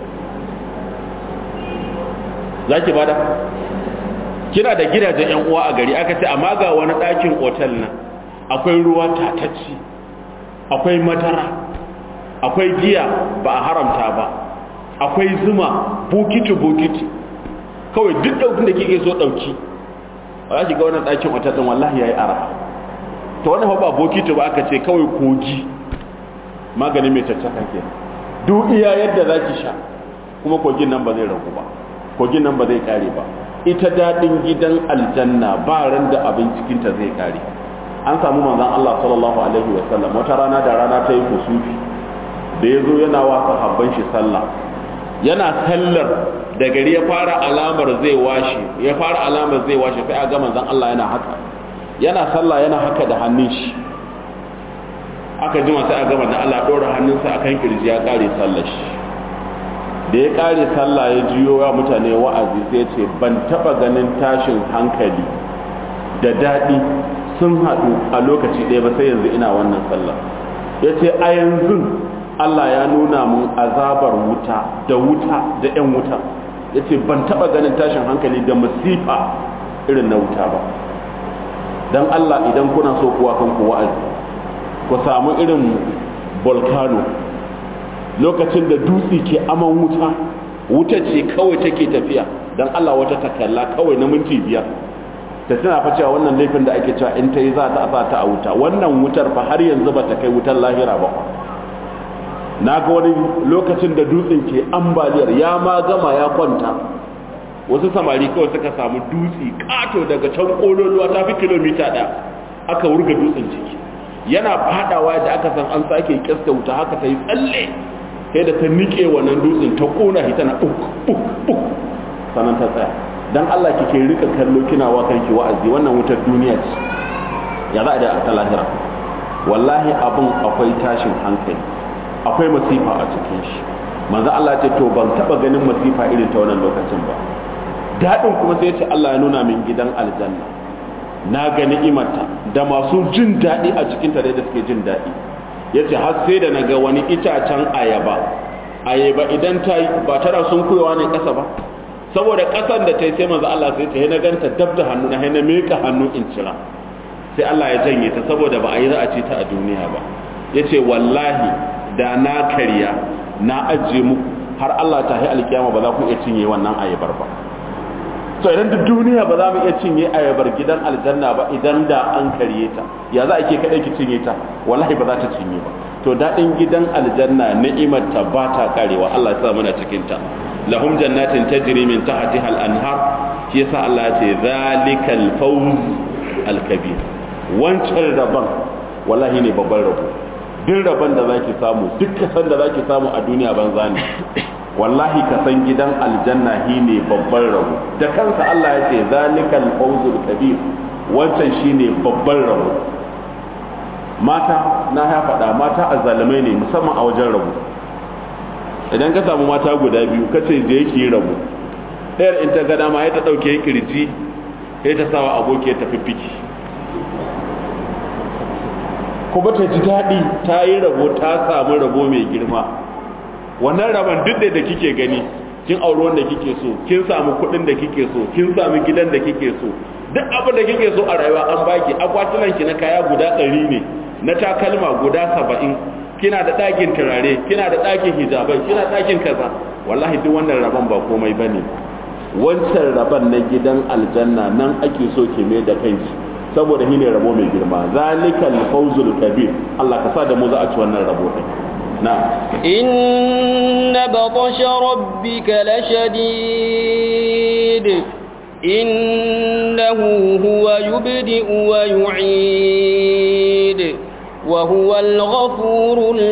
za ki bada kina da gidajen yan uwa a gari aka ce amma ga wani ɗakin otal nan akwai ruwa tatacci akwai madara akwai giya ba a haramta ba akwai zuma bokiti bokiti kawai duk ɗaukin da kike so ɗauki ba za ki ga wannan ɗakin otal ɗin wallahi ya yi ara ta wannan ba bokiti ba aka ce kawai kogi maganin mai caccaka ke duk iya yadda za ki sha kuma kogin nan ba zai ragu ba kogin nan ba zai kare ba ita daɗin gidan aljanna ba ran da abin cikinta zai kare an samu manzan Allah sallallahu alaihi wa sallam wata rana da rana ta yi kusufi da ya zo yana wa sahabban shi sallah yana sallar da gari ya fara alamar zai washe ya fara alamar zai washe sai a ga manzan Allah yana haka yana sallah yana haka da hannun shi aka jima sai a gama da Allah ɗora hannunsa akan kirji ya kare sallar shi da ya kare sallah ya jiyo wa mutane wa'azi sai ce ban taba ganin tashin hankali da daɗi sun haɗu a lokaci ɗaya ba sai yanzu ina wannan sallah ya ce a yanzu Allah ya nuna mun azabar wuta da wuta da 'yan wuta ya ce ban taba ganin tashin hankali da masifa irin na wuta ba don Allah idan kuna so kuwa kanku wa'azi ku samu irin volcano lokacin da dutse ke aman wuta wuta ce kawai take tafiya don Allah wata takalla kawai na minti biyar ta tana fa cewa wannan laifin da ake cewa in ta yi za ta asa ta a wuta wannan wutar fa har yanzu ba ta kai wutar lahira ba na ga wani lokacin da dutsen ke ambaliyar ya ma gama ya kwanta wasu samari kawai suka samu dutse kato daga can kololuwa ta fi kilomita ɗaya aka wurga dutsen ciki yana fadawa da aka san an sake kyasta wuta haka ta yi tsalle sai da ta nike wannan dutsen ta kona shi tana uk uk uk sannan ta tsaya dan Allah kike rika kallo kina wa kanki wa'azi wannan wutar duniya ce ya za a da ta lahira wallahi abun akwai tashin hankali akwai masifa a cikin shi manzo Allah ce to ban taba ganin masifa irin ta wannan lokacin ba dadin kuma sai ya ce Allah ya nuna min gidan aljanna na ga ni'imarta da masu jin daɗi a cikin ta da suke jin daɗi ya ce har sai da na ga wani itacen ayaba ayaba idan ta yi ba tana sun kuyawa ne ƙasa ba saboda ƙasan da ta yi sai manzo Allah sai ta na ganta dab da hannu na na meka hannu in cira sai Allah ya janye ta saboda ba a yi za a ci ta a duniya ba ya ce wallahi da na karya na ajiye muku har Allah ta yi alkiyama ba za ku iya cinye wannan ayabar ba to idan duk duniya ba za mu iya cinye ayabar gidan aljanna ba idan da an karye ta ya za a ke kaɗai ki cinye ta wallahi ba za ta cinye ba to daɗin gidan aljanna ni'imar ta ba ta karewa Allah ya sa muna cikin ta lahum jannatin tajri min tahtiha al-anhar shi yasa Allah ya ce zalikal fawz al-kabir wancan rabon wallahi ne babban rabo duk rabon da zaki samu duk kasan da zaki samu a duniya banza ne wallahi ka san gidan aljanna ne babban rabo da kansa Allah ya ce zalikal fawzul kabir wancan shine babban rabo mata na ya faɗa mata azzalumai ne musamman a wajen rabo idan ka samu mata guda biyu kace je yake rabo ɗayar in ta gada ma ya ta ɗauke kirji ya ta sawa aboki ya tafi fiki kuma ta ji daɗi ta yi rabo ta samu rabo mai girma wannan rabon duk da kike gani kin auri wanda kike so kin samu kuɗin da kike so kin samu gidan da kike so duk abin da kike so a rayuwa an baki akwatunan ki na kaya guda ɗari ne na takalma guda saba'in kina da ɗakin turare kina da ɗakin hijabai kina ɗakin kaza wallahi duk wannan rabon ba komai bane wancan rabon na gidan aljanna nan ake so ki mai da kanki saboda shine rabo mai girma zalikal fawzul kabir Allah ka sa da mu za a ci wannan rabo din na'am inna batasha rabbika lashadid innahu huwa yubdi'u wa yu'id wa huwa al-ghafurul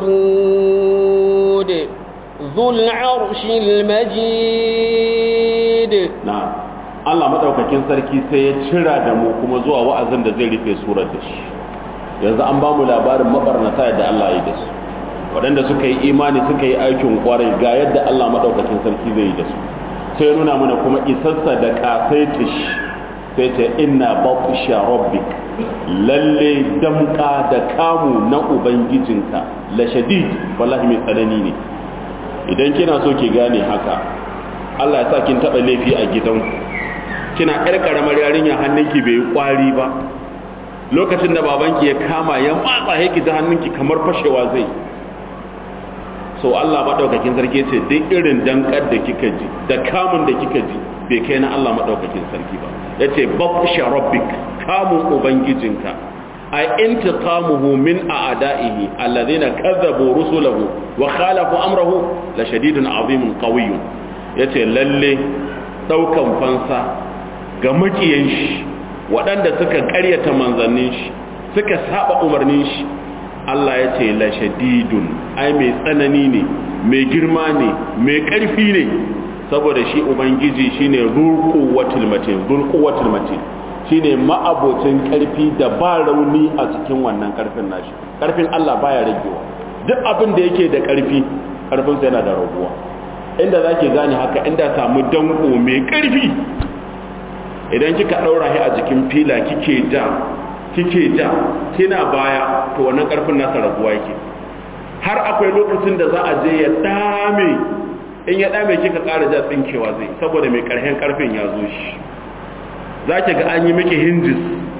wadud dhul 'arshil majid na'am Allah madaukakin sarki sai ya cira da mu kuma zuwa wa'azin da zai rufe surar da shi yanzu an ba mu labarin mabarnata da Allah ya da su waɗanda suka yi imani suka yi aikin kwarai ga yadda Allah madaukakin sarki zai yi da su sai nuna mana kuma isassa da kasaitish sai ta inna batsha rabbik lalle damka da kamu na ubangijinka la shadid wallahi mai tsanani ne idan kina so ki gane haka Allah ya sa kin taba laifi a gidanku kina ƴar karamar yarinya hannunki bai yi kwari ba lokacin da babanki ya kama ya matsa yake ta hannunki kamar fashewa zai so Allah madaukakin sarki ce duk irin dankar da kika ji da kamun da kika ji bai kai na Allah madaukakin sarki ba yace batsha rabbik kamun ubangijinka ay intiqamuhu min a'da'ihi alladhina kadzabu rusulahu wa khalafu amrahu la shadidun azimun qawiyyun yace lalle daukan fansa ga makiyan shi waɗanda suka ƙaryata manzannin shi suka saba umarnin shi Allah ya ce la shadidun ai mai tsanani ne mai girma ne mai ƙarfi ne saboda shi ubangiji shine zulquwatul matin zulquwatul matin shine ma'abocin karfi da ba rauni a cikin wannan karfin nashi karfin Allah baya ragewa duk abin da yake da karfi karfin sa yana da raguwa inda zaki gane haka inda samu danko mai karfi idan kika daura shi a jikin fila kike ja kike ja kina baya to wannan karfin nasa raguwa yake har akwai lokacin da za a je ya dame in ya dame kika ƙara ja tsinkewa zai saboda mai ƙarfin ƙarfin ya zo shi za ki ga an yi miki hinjis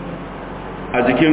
a jikin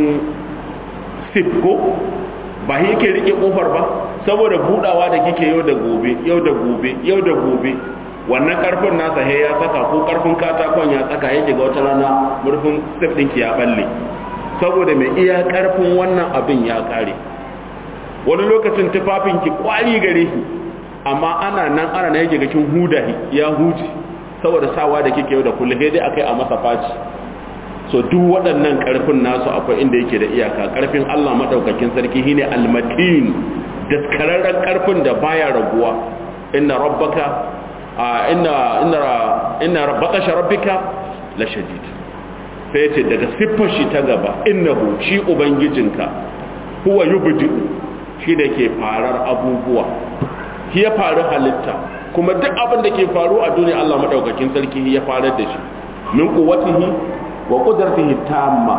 sip ko ba shi yake rike ƙofar ba saboda budawa da kike yau da gobe yau da gobe yau da gobe wannan ƙarfin nasa he ya saka ko ƙarfin katakon ya saka yake ga wata rana murfin sip ɗinki ya balle saboda mai iya ƙarfin wannan abin ya ƙare wani lokacin tufafinki kwari gare shi amma ana nan ana na yake gakin huda ya huce saboda sawa da kike yau da kullum sai dai akai a masa faci so duk waɗannan ƙarfin nasu akwai inda yake da iyaka ƙarfin Allah madaukakin sarki shine almatin daskararren ƙarfin da baya raguwa inna rabbaka inna inna inna rabbaka rabbika la shadid sai ce daga siffar shi ta gaba innahu shi ubangijinka huwa yubdi'u shi da ke farar abubuwa shi ya faru halitta kuma duk abin da ke faru a duniya Allah madaukakin sarki ya farar da shi min quwwatihi wa qudratihi tamma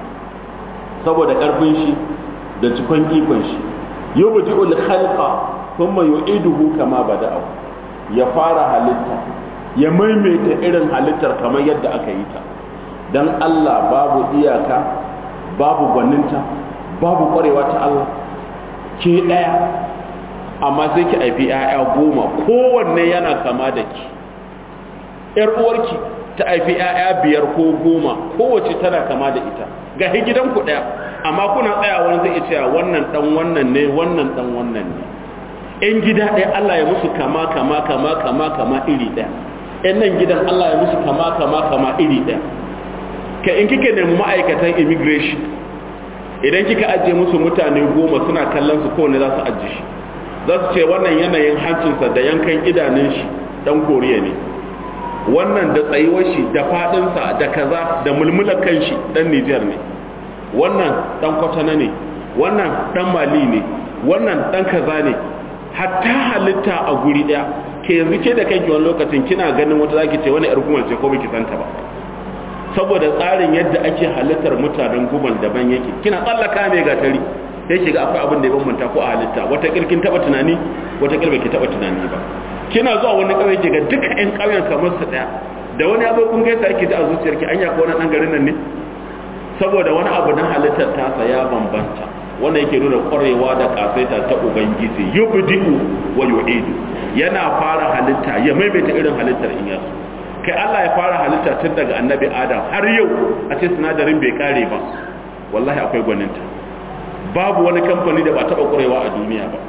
saboda karfin shi da cikon ikon shi yubdi'ul khalqa thumma yu'iduhu kama bada'ahu ya fara halitta ya maimaita irin halittar kamar yadda aka yi ta dan Allah babu iyaka babu gwaninta babu kwarewa ta Allah ke ɗaya amma sai ki haifi 'ya'ya goma kowanne yana kama da ki ‘yar uwarki ta haifi 'ya'ya biyar ko goma kowace tana kama da ita ga gidanku ɗaya amma kuna tsaya wani zai ce wannan ɗan wannan ne wannan ɗan wannan ne ‘yan gida ɗaya Allah ya musu kama kama kama kama kama iri ɗaya ‘yan nan gidan Allah ya musu kama kama kama iri ɗaya ka in kike nemi ma'aikatan immigration idan kika ajiye musu mutane goma suna kallon su kowane za su ajiye shi za su ce wannan yanayin hancinsa da yankan idanun shi dan koriya ne wannan da tsayuwar shi da fadinsa da kaza da mulmular kan shi dan nijar ne wannan dan kwatana ne wannan dan mali ne wannan dan kaza ne hatta halitta a guri daya ke yanzu ke da kanki wani lokacin kina ganin wata zaki ce wani yar gumal ce ko baki santa ba saboda tsarin yadda ake halittar mutanen gumal daban yake kina tsallaka mai gatari sai shiga akwai abin da ya bambanta ko a halitta wata kirkin taba tunani wata kirkin ki taba tunani ba kina zuwa wani kauye ki ga duka ƴan kauyen kamar su daya da wani abu kun gaisa yake ji a zuciyarki anya ko wani dan garin nan ne saboda wani abu na halittar tasa ya bambanta wannan yake nuna kwarewa da kasaita ta ubangiji yubdi'u wa yu'idu yana fara halitta ya maimaita irin halittar in yaso kai Allah ya fara halitta tun daga annabi Adam har yau a ce sinadarin bai kare ba wallahi akwai gwaninta babu wani kamfani da ba taɓa ƙwarewa a duniya ba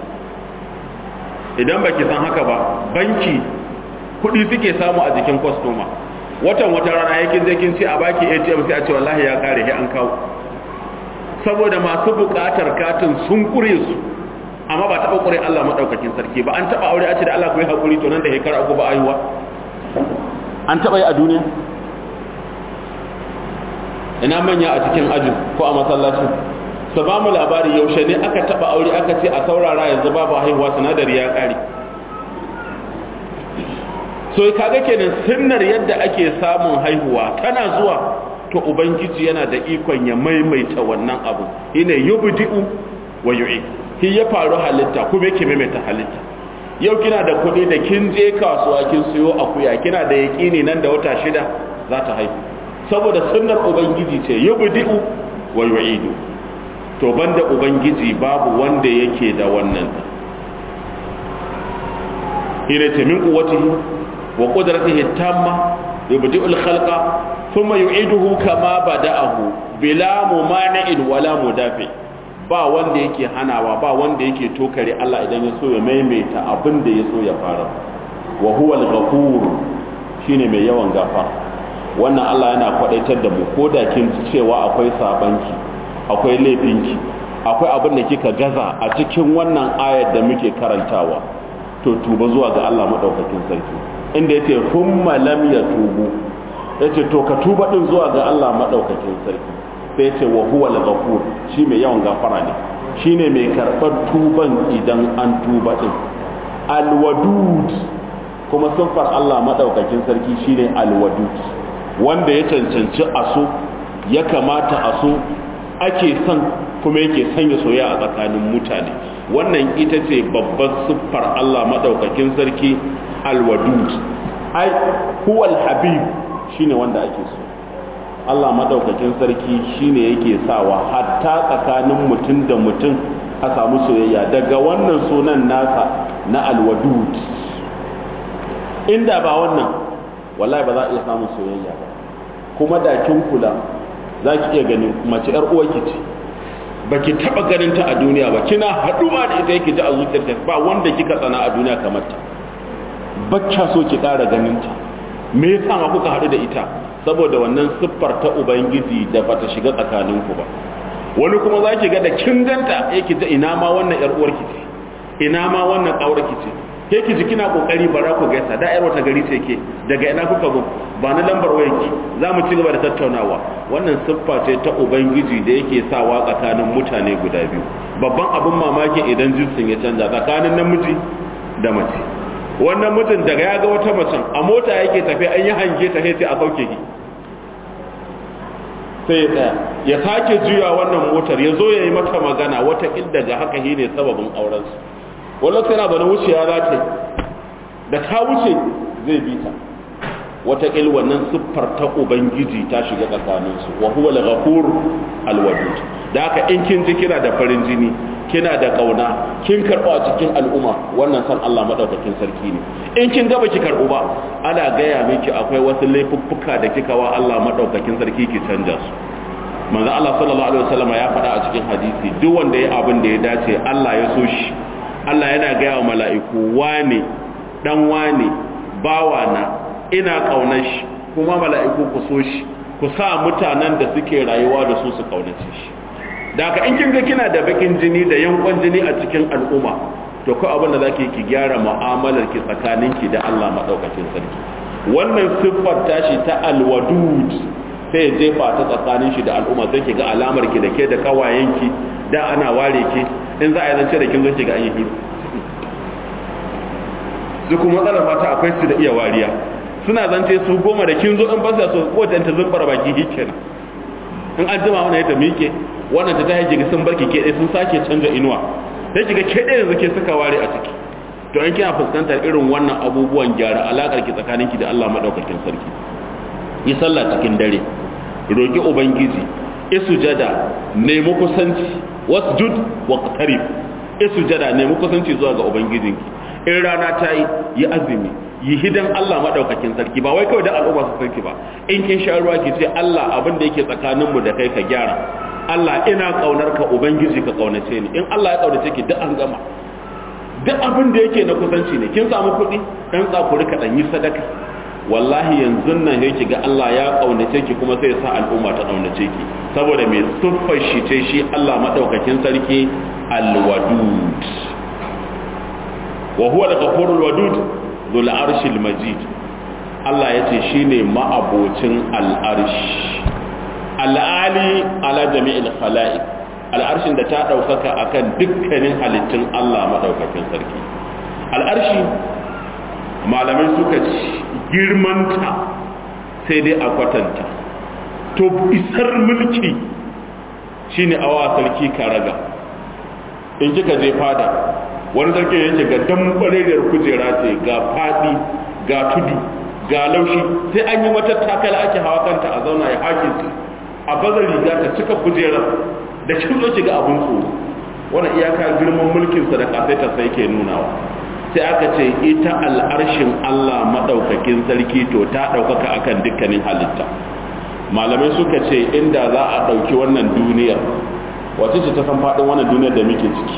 idan baki san haka ba banki kuɗi suke samu a jikin kwastoma watan wata rana yakin zai kin ce a baki atm sai a ce wallahi ya kare he an kawo saboda masu buƙatar katin sun kure su amma ba taɓa ƙure Allah maɗaukakin sarki ba an taɓa aure a ce da Allah ku yi haƙuri to nan da shekara uku ba ayuwa an taɓa yi a duniya ina manya a cikin ajin ko a masallacin su ba mu labari yaushe ne aka taba aure aka ce a saurara yanzu babu haihuwa sinadari ya kare so kaga kenan sunnar yadda ake samun haihuwa tana zuwa to ubangiji yana da ikon ya maimaita wannan abu ina yubdi'u wa yu'id shi ya faru halitta kuma yake maimaita halitta yau kina da kuɗi da kin je kasuwa kin siyo akuya kina da yaƙini nan da wata shida za ta haihu saboda sunnar ubangiji ce yubdi'u wa yu'idu to banda ubangiji babu wanda yake da wannan hina ta min quwwatihi wa qudratihi tamma yubdi'u al-khalqa thumma yu'iduhu kama bada'ahu bila mumani'in wala mudafi ba wanda yake hanawa ba wanda yake tokare Allah idan ya so ya maimaita abin da ya so ya fara wa huwa al-ghafur shine mai yawan gafara wannan Allah yana kwadaitar da mu koda kin cewa akwai sabanki akwai laifinki akwai abin da kika gaza a cikin wannan ayar da muke karantawa to tuba zuwa ga Allah madaukakin sarki inda yace thumma lam yatubu ya ce to ka tuba din zuwa ga Allah maɗaukakin sarki sai ce wa huwa al-ghafur shi mai yawan gafara ne shine mai karɓar tuban idan an tuba din al-wadud kuma siffar Allah maɗaukakin sarki shine al-wadud wanda ya cancanci aso ya kamata aso ake son kuma yake sanya soyayya a tsakanin mutane wannan ita ce babbar siffar Allah maɗaukakin sarki al-wadud ai huwal habib shine wanda ake so Allah madaukakin sarki shine yake sawa hatta tsakanin mutum da mutum a samu soyayya daga wannan sunan nasa na alwadud inda ba wannan wallahi ba za a iya samun soyayya ba kuma da kin kula za ki iya ganin mace yar uwarki ce baki taba ganin ta a duniya ba kina haduwa da ita yake ji a zuciyarta ba wanda kika tsana a duniya kamar ta bacca so ki ƙara ganin ta me yasa ma kuka haɗu da ita saboda wannan siffar ta ubangiji da bata shiga tsakaninku ba wani kuma za ki ga da kin ganta yake ta ina ma wannan yar uwarki ce ina ma wannan ƙaurarki ce ke ki ji kina kokari bara ku gaisa da yar wata gari ce ke daga ina kuka go ba na lambar wayarki za mu ci gaba da tattaunawa wannan siffa ce ta ubangiji da yake sawa tsakanin mutane guda biyu babban abin mamaki idan jinsin ya canza tsakanin namiji da mace wannan mutum daga ya ga wata macen a mota yake tafi an yi hange ta sai a sauke ki sai ya tsaya ya sake juya wannan motar ya zo ya yi mata magana wata daga haka shi ne sababin aurensu wani lokaci yana zaune wuciya za ta da ta wuce zai bi ta wataƙil wannan siffar ta ubangiji ta shiga tsakaninsu wa huwa al-ghafur al-wadud da haka in kin ji kina da farin jini kina da kauna kin karɓo a cikin al'umma wannan san Allah madaukakin sarki ne in kin ga baki karɓo ba ana gaya miki akwai wasu laifuffuka da kika wa Allah madaukakin sarki ki canja su manzo Allah sallallahu alaihi wasallam ya faɗa a cikin hadisi duk wanda ya abin da ya dace Allah ya so shi Allah yana gaya wa mala'iku wane dan wane bawana ina kaunar shi kuma mala'iku ku so shi ku sa mutanen da suke rayuwa da su su kaunace shi da haka in kin ga kina da bakin jini da yankon jini a cikin al'umma to ko abin da zaki ki gyara mu'amalar ki tsakanin ki da Allah madaukakin sarki wannan siffar tashi ta alwadud sai ya jefa ta tsakanin shi da al'umma sai ki ga alamar ki da ke da kawayen ki da ana ware ki in za a yi zance da kin zo ki ga an yi hiru su kuma matsalar mata akwai su da iya wariya suna zance su goma da kin zo in ba su kowace ta zubbar baki hikin in an jima wannan ya ta miƙe wannan ta ta haji ga sun barki ke sun sake canza inuwa sai kiga ke ɗaya yanzu ke suka ware a ciki to in kina fuskantar irin wannan abubuwan gyara alakar ki tsakanin ki da Allah madaukakin sarki yi sallah cikin dare roki ubangiji isujada nemi kusanci wasjud waqtarib isujada nemi kusanci zuwa ga ubangijinki in rana ta yi yi azumi yi hidan Allah madaukakin sarki ba wai kawai da al'umma su sarki ba in kin sha ruwa ki ce Allah abin da yake tsakaninmu da kai ka gyara Allah ina kaunar ka ubangiji ka kaunace ni in Allah ya kaunace ki duk an gama duk abin da yake na kusanci ne kin samu kuɗi dan tsakuri ka dan yi sadaka wallahi yanzu nan yake ga Allah ya kaunace ki kuma sai ya sa al'umma ta kaunace ki saboda me siffar shi ce shi Allah madaukakin sarki al-wadud wa huwa al-ghafurul wadud dhul arshil majid Allah yace shine ma'abocin al-arsh al'ali ala jami'il khala'iq al'arshin da ta ɗaukaka akan dukkanin halittun Allah maɗaukakin sarki al'arshi malamai suka ci girmanta sai dai a kwatanta to isar mulki shine awa sarki karaga in kika je fada wani sarki yake ga dambarewar kujera ce ga faɗi ga tudu ga laushi sai an yi mata takala ake hawa kanta a zauna ya hakinta a bazar riga ta cika kujerar da kin zo shiga abun tsoro wannan iyaka girman mulkin sa da kafaita sai ke nunawa sai aka ce ita al'arshin Allah madaukakin sarki to ta daukaka akan dukkanin halitta malamai suka ce inda za a dauki wannan duniyar wace ce ta san fadin wannan duniyar da muke ciki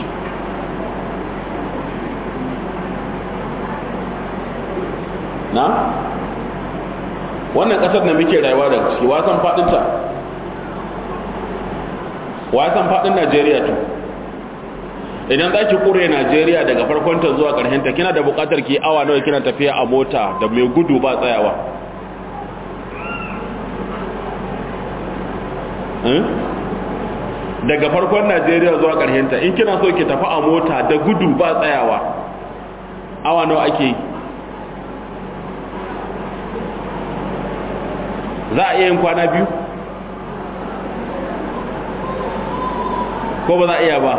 na wannan kasar da muke rayuwa da ciki wasan fadinta wa san fadin Najeriya to idan za ki kure Najeriya daga farkonta zuwa ta kina da bukatar ki awa nawa kina tafiya a mota da mai gudu ba tsayawa daga farkon najeriya zuwa ƙarshenta in kina so ki tafi a mota da gudu ba tsayawa awa nawa ake yi za a iya yin kwana biyu ko ba za a iya ba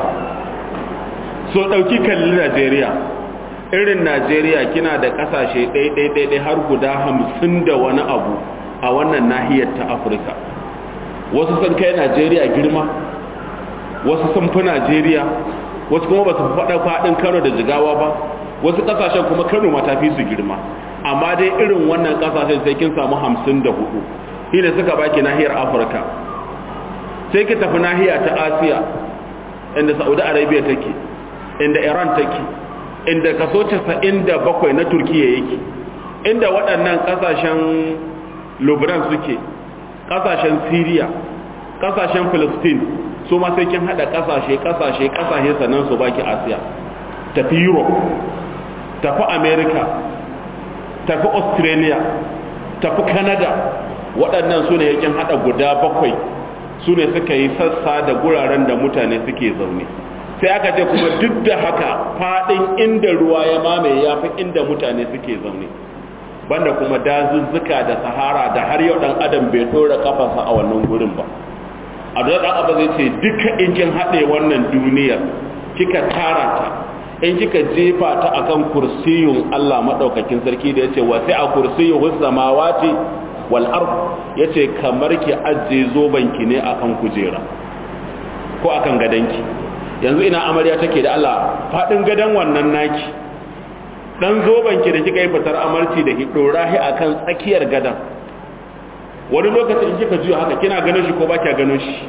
so ɗauki kalli najeriya irin najeriya kina da ƙasashe ɗaiɗaiɗaiɗai har guda hamsin da wani abu a wannan nahiyar ta afirka wasu sun kai najeriya girma wasu sun fi najeriya wasu kuma ba su faɗa faɗin kano da jigawa ba wasu ƙasashen kuma kano ma ta fi su girma amma dai irin wannan ƙasashen sai kin samu hamsin da hudu shi ne suka baki nahiyar afirka sai ki tafi nahiya ta asiya inda saudi arabia take inda iran take inda kaso 97 na turkiya yake inda waɗannan ƙasashen lubnan suke ƙasashen syria ƙasashen philistine su ma sai kin haɗa ƙasashe ƙasashe ƙasashe sannan su baki asiya tafi europe tafi america tafi australia tafi canada waɗannan su ne yakin haɗa guda bakwai su ne suka yi sassa da guraren da mutane suke zaune sai aka ce kuma duk da haka faɗin inda ruwa ya mamaye ya fi inda mutane suke zaune banda kuma dazuzzuka da sahara da har yau ɗan adam bai ɗora ƙafarsa a wannan gurin ba a da ɗan abu zai ce duka in kin haɗe wannan duniyar kika tara ta in kika jefa ta akan kursiyun Allah madaukakin sarki da yace wasi a kursiyuhus samawati wal ard yace kamar ki ajje zobanki ne akan kujera ko akan gadanki yanzu ina amarya take da Allah fadin gadan wannan naki dan zobanki da kika yi fitar amarci da ki dora shi akan tsakiyar gadan wani lokacin in kika juya haka kina ganin shi ko ba kya ganin shi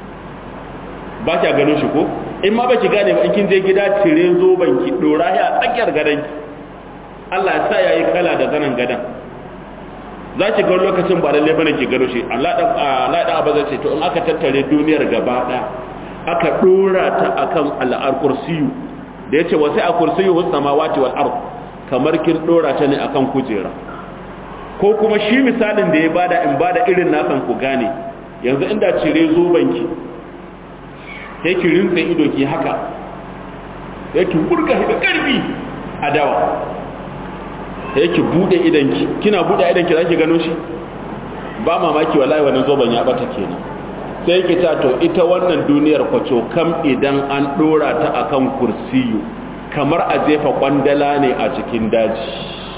ba kya ganin shi ko in ma baki gane ba in kin je gida cire zoban ki dora ya a tsakiyar gadan ki Allah ya sa yayi kala da zanan gadan za ki ga lokacin ba lalle bane ki gano shi Allah dan Allah dan abaza ce to in aka tattare duniyar gaba daya aka dora ta akan al'ar kursiyu da yace wasai a kursiyu hus samawati wal ard kamar kin dora ta ne akan kujera ko kuma shi misalin da ya bada in bada irin nasan ku gane yanzu inda cire zoban ki sai ki rinsa ido ki haka sai ki burga da karfi a dawa sai ki bude idanki kina bude idanki zaki gano shi ba mamaki wallahi wannan zoban ya bata kenan sai ki ta to ita wannan duniyar kwaco kam idan an dora ta akan kursiyu kamar a jefa kwandala ne a cikin daji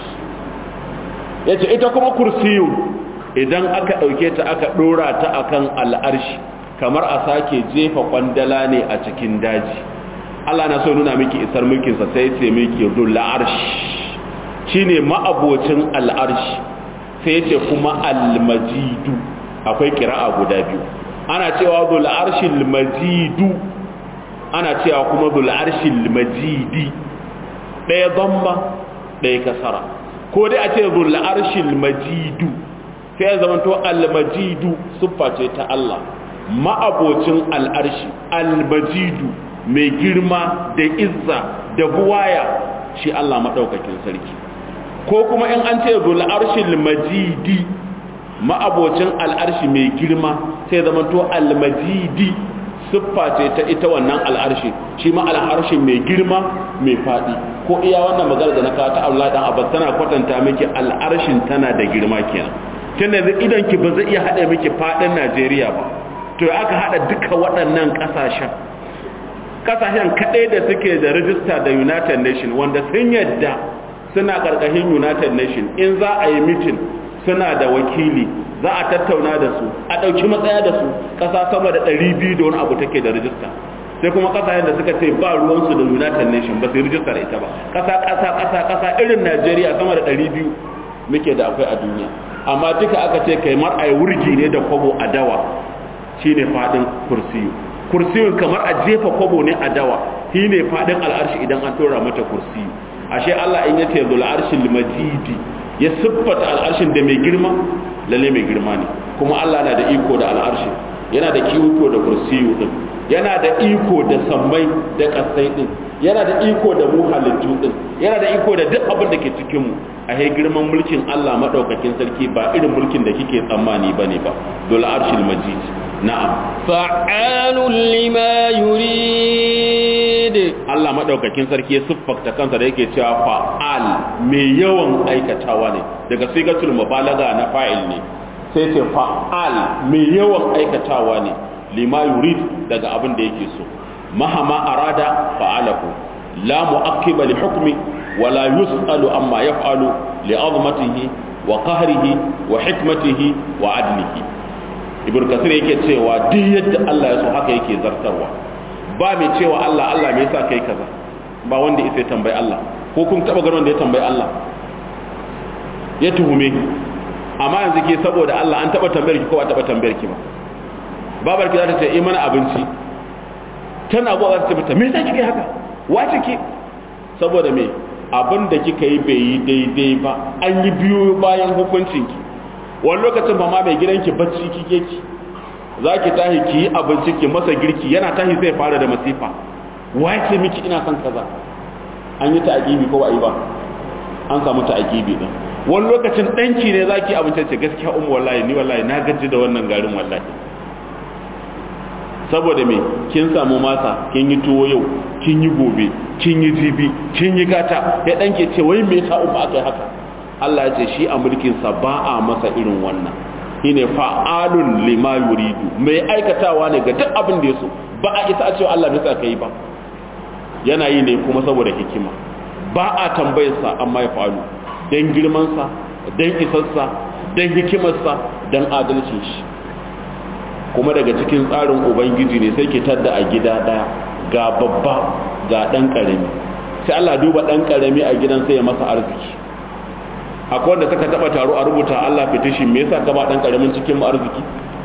yace ita kuma kursiyu idan aka dauke ta aka dora ta akan al'arshi kamar a sake jefa kwandala ne a cikin daji Allah na so nuna miki isar mulkinsa sai ce miki dul arsh shine ma'abocin al'arshi sai ce kuma al-majidu akwai kira'a guda biyu ana cewa dul arshil majidu ana cewa kuma dul arshil majidi ɗaya dhamma ɗaya kasara ko dai a ce dul arshil majidu sai ya zamanto al-majidu siffa ce ta Allah ma'abocin al'arshi almajidu mai girma da izza da buwaya shi Allah maɗaukakin sarki ko kuma in an ce zul arshil majidi ma'abocin al'arshi mai girma sai zama to almajidi siffa ce ta ita wannan al'arshi shi ma al'arshi mai girma mai faɗi ko iya wannan magana da na kawo ta Allah dan abbas tana kwatanta miki al'arshin tana da girma kenan tunda yanzu idan ki ba zai iya haɗa miki faɗin Najeriya ba to aka hada duka waɗannan ƙasashen ƙasashen kaɗai da suke da rijista da united nation wanda sun yadda suna ƙarƙashin united nation in za a yi mitin suna da wakili za a tattauna da su a ɗauki matsaya da su ƙasa sama da 200 da wani abu take da rijista sai kuma ƙasashen da suka ce ba ruwansu da united nation ba su yi rijistar ita ba ƙasa ƙasa ƙasa ƙasa irin najeriya sama da 200 muke da akwai a duniya amma duka aka ce kai mar a yi wurgi ne da kwabo a dawa shine fadin kursiyu kursiyun kamar a jefa kwabo ne a dawa shine fadin al'arshi idan an tora mata kursiyu ashe Allah in yace zul arshil majidi ya siffata al'arshin da mai girma lalle mai girma ne kuma Allah na da iko da al'arshi yana da iko da kursiyu din yana da iko da sammai da kasai din yana da iko da mu halittu din yana da iko da duk abin da ke cikin mu a he girman mulkin Allah madaukakin sarki ba irin mulkin da kike tsammani bane ba dole arshil majid na'am fa'alun lima yurid Allah madaukakin sarki ya siffakta kansa da yake cewa fa'al mai yawan aikatawa ne daga sigatul mubalaga na fa'il ne sai ce fa'al mai yawan aikatawa ne lima yurid daga abin da yake so mahama arada fa'alahu la mu'aqqiba li hukmi wa la yus'alu amma yaf'alu li 'azmatihi wa qahrihi wa hikmatihi wa 'adlihi ibn kasir yake cewa duk yadda Allah ya so haka yake zartarwa ba mai cewa Allah Allah me yasa kai kaza ba wanda ya tambayi Allah ko kun taba ganin wanda ya tambayi Allah ya tuhume amma yanzu ke saboda Allah an taba tambayar ki ko ba taba tambayar ki ba babar ki za ta ce yi mana abinci tana zuwa za ta ce mata me yasa kike haka wace ki saboda me abin da kika yi bai yi daidai ba an yi biyo bayan hukuncin ki wani lokacin ba ma mai gidanki bacci kike ki za ki tahi ki yi abinci ki masa girki yana tahi zai fara da masifa wace miki ina son kaza an yi ta'aqibi ko ba yi ba an samu ta'aqibi din wani lokacin danki ne zaki abinci ce gaskiya ummu wallahi ni wallahi na gaji da wannan garin wallahi saboda me kin samu masa kin yi tuwo yau kin yi gobe kin yi jibi kin yi gata ya danke ce wai me yasa umma akai haka Allah ya ce shi a mulkin sa ba a masa irin wannan shine fa'alun lima yuridu mai aikatawa ne ga duk abin da yaso ba a isa a cewa Allah bai sa kai ba yana yi ne kuma saboda hikima ba a tambayar sa amma ya fa'alu dan girman sa dan isarsa dan hikimarsa dan adalcin shi kuma daga cikin tsarin ubangiji ne sai ki tadda a gida daya ga babba ga dan karami sai Allah duba dan karami a gidan sai ya masa arziki akwai wanda suka taba taro a rubuta Allah fitishi me yasa ka ba dan karamin cikin mu arziki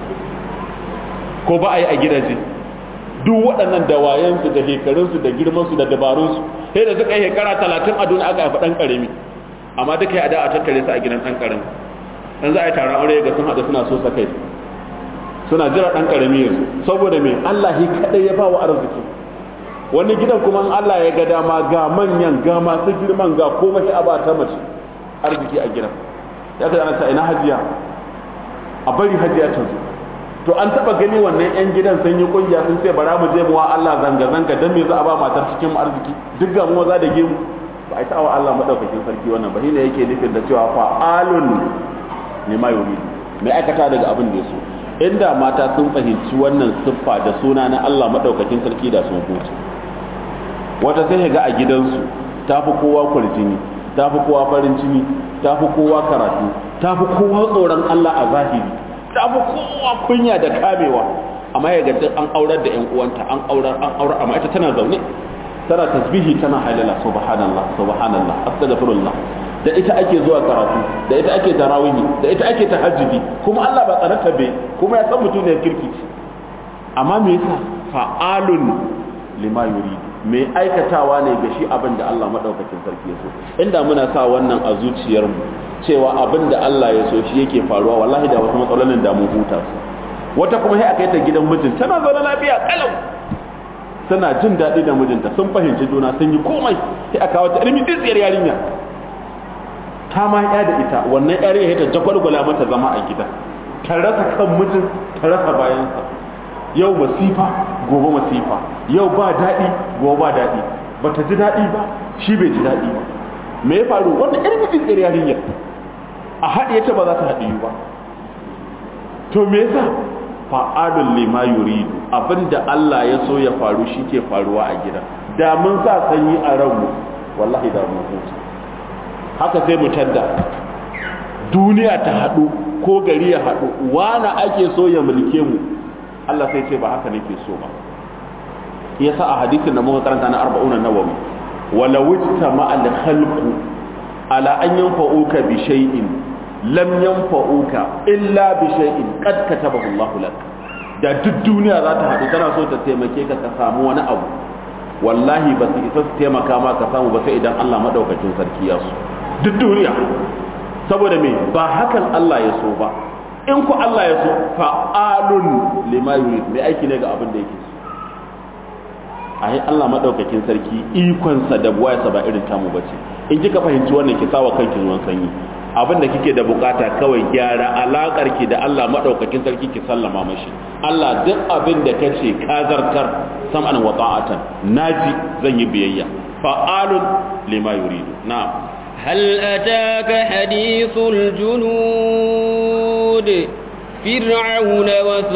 ko ba a yi a gidaje duk waɗannan dawayensu da shekarunsu da girmansu da dabarunsu sai da suka yi shekara talatin a duniya aka haifa ɗan ƙarami amma duka ya da a tattare su a gidan ɗan ƙarami dan za a yi taron aure ga sun haɗu suna so sa kai suna jira ɗan ƙarami yanzu saboda me Allah shi kaɗai ya ba wa arziki wani gidan kuma Allah ya ga dama ga manyan ga masu girman ga komai a ba ta mace arziki a gidan ya ka ana ta ina hajiya a bari hajiya ta zo to an taba gani wannan yan gidan sun yi kungiya sun ce bara mu je mu wa Allah zanga zanga dan me za a ba matar cikin mu arziki duk ga mu za da gemu ba ai wa Allah madaukakin sarki wannan ba shine yake nufin da cewa fa alun ne ma yuri mai aikata daga abin da yaso inda mata sun fahimci wannan siffa da suna na Allah madaukakin sarki da sun huce wata sai ga a gidansu tafi kowa kurjini tafi kowa farin cini tafi kowa karatu tafi kowa tsoron Allah a zahiri ta fi kowa kunya da kamewa amma ya gaji an aurar da 'yan uwanta an aurar an aurar amma ita tana zaune tana tasbihi tana halala subhanallah subhanallah astaghfirullah da ita ake zuwa karatu da ita ake tarawihi da ita ake tahajjudi kuma Allah ba tsarata bai kuma ya san mutum ne kirki amma me yasa fa'alun lima yuridu mai aikatawa ne ga shi abin da Allah madaukakin sarki ya so inda muna sa wannan a zuciyarmu cewa abin da Allah ya so shi yake faruwa wallahi da wasu matsalolin da mun huta su wata kuma sai aka yi ta gidan mijin tana zaune lafiya kalau tana jin daɗi da mijinta sun fahimci juna sun yi komai sai aka wata ilimi tsitsiyar yarinya ta ma ya da ita wannan yarinya ta jagwalgwala mata zama a gida ta rasa kan mijin ta rasa bayansa yau masifa gobe masifa yau ba daɗi gobe ba daɗi ba ta ji daɗi ba shi bai ji daɗi ba me ya faru wannan irin tsitsiyar yarinya a haɗe ta ba za ta haɗe ba to me yasa fa'alun lima yuridu abinda Allah ya so ya faru shi ke faruwa a gida da mun sa sanyi a ranmu wallahi da mun huta haka sai mu tadda duniya ta haɗu ko gari ya haɗu wani ake so ya mulke mu Allah sai ce ba haka nake so ba yasa a hadisin da muka karanta na 40 nawawi wala wujta ma al khalqu ala an yanfa'uka bi shay'in lam yanfa'uka illa bi shay'in qad katabahu Allah lak da duk duniya za ta haɗu tana so ta taimake ka ka samu wani abu wallahi ba su isa su taimaka ma ka samu ba sai idan Allah madaukakin sarki ya so duk duniya saboda me ba hakan Allah ya so ba in ku Allah ya so fa'alun lima yurid mai aiki ne ga abin da yake so ai Allah madaukakin sarki ikonsa da buwayarsa ba irin tamu bace in kika fahimci wannan ki sawa kanki ruwan sanyi abin da kike da bukata kawai gyara alakar ki da Allah madaukakin sarki ki sallama mashi Allah duk abin da kace ka zartar sam'an wa ta'atan naji zan yi biyayya fa'alun lima yuridu na'am هل أتاك حديث الجنود فرعون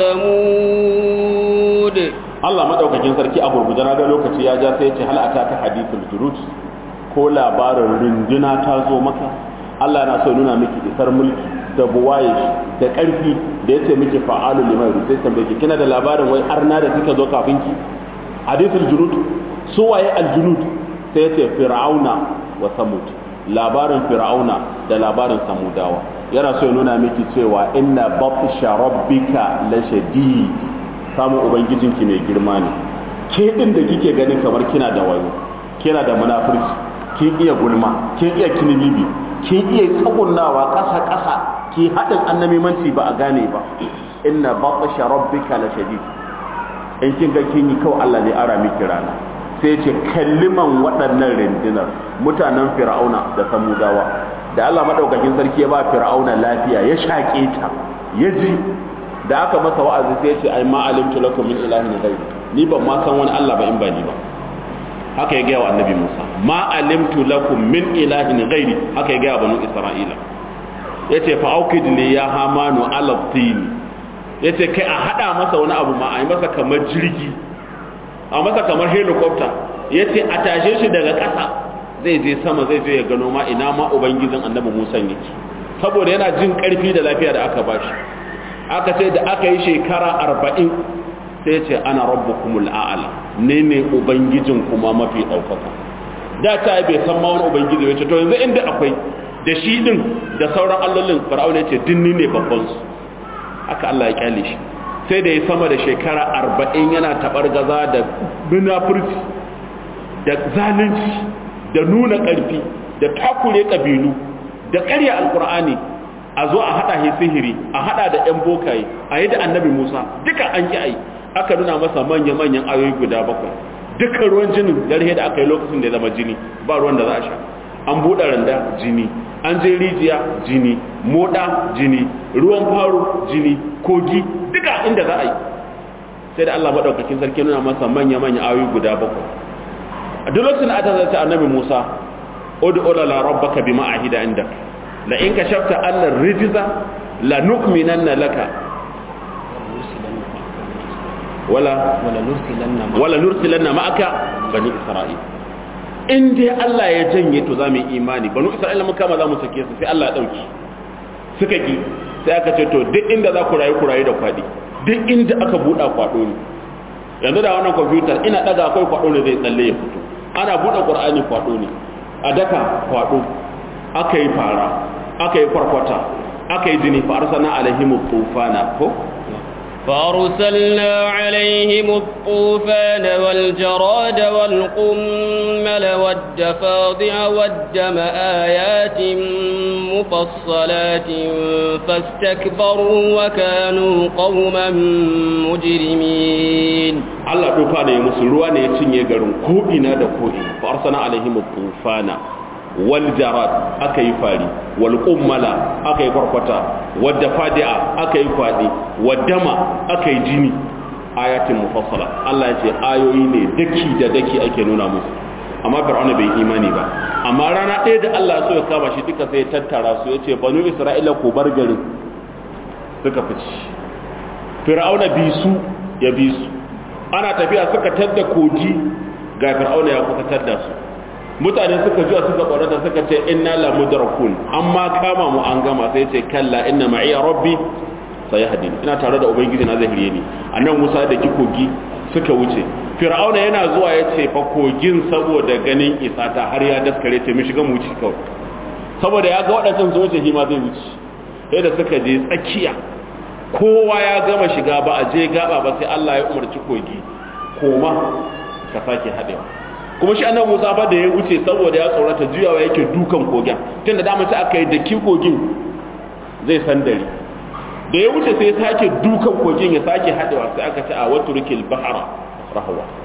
وثمود Allah madaukakin sarki a gurguje na ga lokaci ya ja sai ya ce hal ataka hadithul jurud ko labarin runduna ta zo maka Allah na so nuna miki isar mulki da buwaye da karfi da yace miki fa'alu liman yuridu sai tambaye ki kina da labarin wai arna da suka zo kafin ki hadithul jurud su waye aljunud sai yace fir'auna wa samud labarin fir'auna da labarin samudawa yana so ya nuna miki cewa inna batsha rabbika la shadid samun ubangijinki mai girma ne ke din da kike ganin kamar kina da wayo kina da munafurci kin iya gulma kin iya kinibibi kin iya tsagunnawa ƙasa ƙasa ki haɗin annamimanci ba a gane ba inna batsha rabbika la shadid in kin ga kin yi kawai Allah ne ara miki rana sai ce kalliman waɗannan rundunar mutanen fir'auna da samudawa da Allah madaukakin sarki ya ba fir'auna lafiya ya shaƙe ta ya ji da aka masa wa'azi sai ya ce ai ma alimtu lakum min ilahin ghayr ni ban ma san wani Allah ba in ba ni ba haka ya gaya wa annabi Musa ma alimtu lakum min ilahin ghairi haka ya gaya wa banu Isra'ila yace fa aukid li ya hamanu ala tin yace kai a hada masa wani abu ma a yi masa kamar jirgi a masa kamar helicopter yace a tashe shi daga ƙasa zai je sama zai je ya gano ma ina ma ubangijin annabi Musa yake saboda yana jin ƙarfi da lafiya da aka bashi aka ce da aka yi shekara arba'in sai ce ana rabbukumul a'ala ne ne ubangijin kuma mafi ɗaukaka da ta bai san ma wani ubangiji ya ce to yanzu inda akwai da shi din da sauran allolin fir'aun ya ce dinni ne babban su haka Allah ya kyale shi sai da ya sama da shekara arba'in yana tabar gaza da munafurci da zalunci da nuna ƙarfi da takure ƙabilu da ƙarya alƙur'ani a zo a haɗa shi sihiri a haɗa da 'yan bokaye a yi da annabi musa duka an ƙi ai aka nuna masa manya-manyan ayoyi guda bakwai duka ruwan jinin garhe da aka yi lokacin da ya zama jini ba ruwan da za a sha an buɗe randa jini an je rijiya jini moɗa jini ruwan faro jini kogi duka inda za a yi sai da allah maɗaukakin sarki nuna masa manya-manyan ayoyi guda bakwai a duk lokacin da aka zata annabi musa odu olala rabbaka bima ahida indaka la in ka shafta allar rijiza la nukminanna laka wala wala nursilanna ma'aka bani isra'il in dai Allah ya janye to zamu yi imani bani isra'ila mun kama zamu sake su sai Allah ya dauki suka ki sai aka ce to duk inda za ku rayu ku rayu da kwadi duk inda aka buɗa kwado ne yanzu da wannan computer ina daga akwai kwado ne zai tsalle ya fito ana buɗe qur'ani kwado ne a daka kwado aka yi fara aka yi kwarkwata aka yi jini fa arsalna alaihim tufana ko فأرسلنا عليهم الطوفان والجراد والقمل والدفاضع والدم آيات مفصلات فاستكبروا وكانوا قوما مجرمين Allah dufa ne musu ruwa ne ya cinye garin ko ina da ko ina fa arsalna alaihim tufana wal jarad aka yi fari wal kummala aka yi kwarkwata wadda fadi'a aka yi kwadi waddama aka yi jini ayatin mufassala Allah ya ce ayoyi ne daki da daki ake nuna musu amma fir'auna bai imani ba amma rana ɗaya da Allah so ya kama shi duka sai ya tattara su ya ce banu isra'ila ku bar garin suka fice fir'auna bi su ya bi su ana tafiya suka tadda kogi ga fir'auna ya kuka tadda su mutane suka juya suka tsorata suka ce inna la mudrakun amma kama mu an gama sai ce kalla inna ma'iya rabbi sayahdin ina tare da ubangiji na zahiriye ni annan Musa da kikogi suka wuce fir'auna yana zuwa ya ce fa kogin saboda ganin isa ta har ya daskare ce mu shiga mu wuce kawai saboda ya ga waɗancan su wuce shi ma zai wuce sai da suka je tsakiya kowa ya gama shiga ba a je gaba ba sai Allah ya umarci kogi koma ka sake haɗewa kuma shi annabi Musa fa da ya wuce saboda ya tsorata juyawa yake dukan kogin tunda da mace aka yi da ki kogin zai san dare da ya wuce sai ya sake dukan kogin ya sake hadewa sai aka ce a waturkil bahara rahwa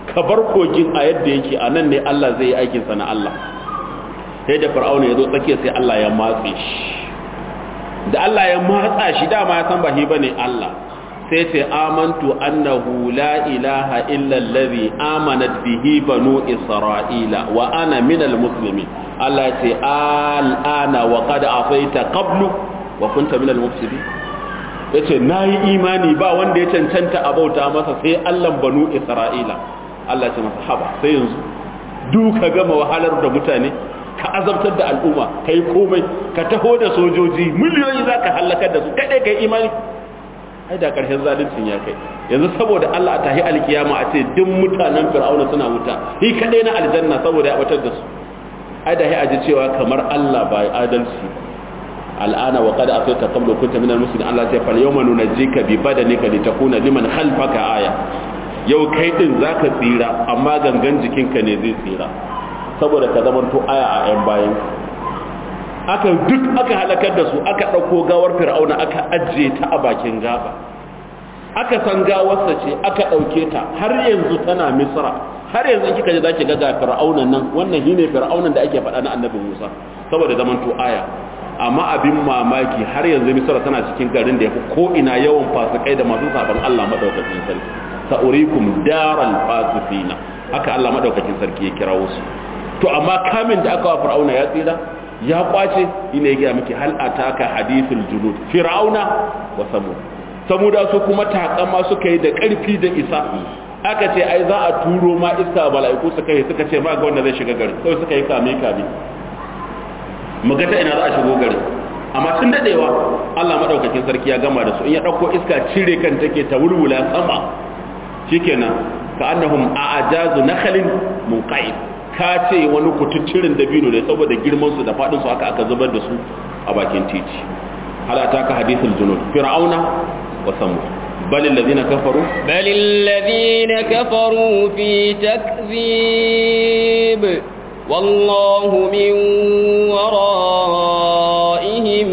ka bar kogin a yadda yake a nan ne Allah zai yi aikinsa na Allah sai da fir'auna ya zo tsakiya sai Allah ya matse shi da Allah ya matsa shi dama ya san ba shi bane Allah sai ce amantu annahu la ilaha illa allazi amanat bihi banu isra'ila wa ana minal muslimin Allah ya ce al'ana wa qad asaita qablu wa kunta minal mufsidin yace nayi imani ba wanda ya cancanta a bauta masa sai Allah banu isra'ila Allah ya ce masa haba sai yanzu duka gama wahalar da mutane ka azabtar da al'umma kai komai ka taho da sojoji miliyoyi zaka halakar da su kadai kai imani ai da ƙarshen zalincin ya kai yanzu saboda Allah a tahi alkiyama a ce duk mutanen fir'auna suna wuta shi kadai na aljanna saboda ya batar da su ai da aji cewa kamar Allah ba ya adalci al'ana wa qad asayta qabla kunta minal muslimin Allah ya fal yawma nunajjika bi badanika litakuna liman khalfaka aya yau kai din zaka tsira amma gangan jikinka ne zai tsira saboda ka zamanto aya a yan bayan aka duk aka halakar da su aka ɗauko gawar fir'auna aka ajiye ta a bakin gaba aka san gawarsa ce aka ɗauke ta har yanzu tana misra har yanzu kika ji zaki ga ga fir'auna nan wannan shine fir'aunan da ake faɗa na annabi Musa saboda zaman to aya amma abin mamaki har yanzu misra tana cikin garin da yafi ko ina yawan fasikai da masu saban Allah madaukakin sarki sa'urikum daral fasifina haka Allah madaukakin sarki ya kirawo su to amma kamin da aka wa fir'auna ya tsira ya kwace ina ya miki hal ataka hadithul junud fir'auna wa samud samuda su kuma takama suka yi da karfi da isa aka ce ai za a turo ma iska mala'iku suka yi suka ce ma ga wanda zai shiga gari sai suka yi kame kame muga ta ina za a shigo gari amma tun dadewa Allah madaukakin sarki ya gama da su in ya dauko iska cire kan take ta wulwula sama shikenan ka annahum a'jazu nakhlin munqa'id ka ce wani kututturin dabino ne saboda girmansu da faɗinsu haka aka zubar da su a bakin titi halata ka hadithul junud fir'auna wa samud bal alladhina kafaru bal alladhina kafaru fi takzib wallahu min waraihim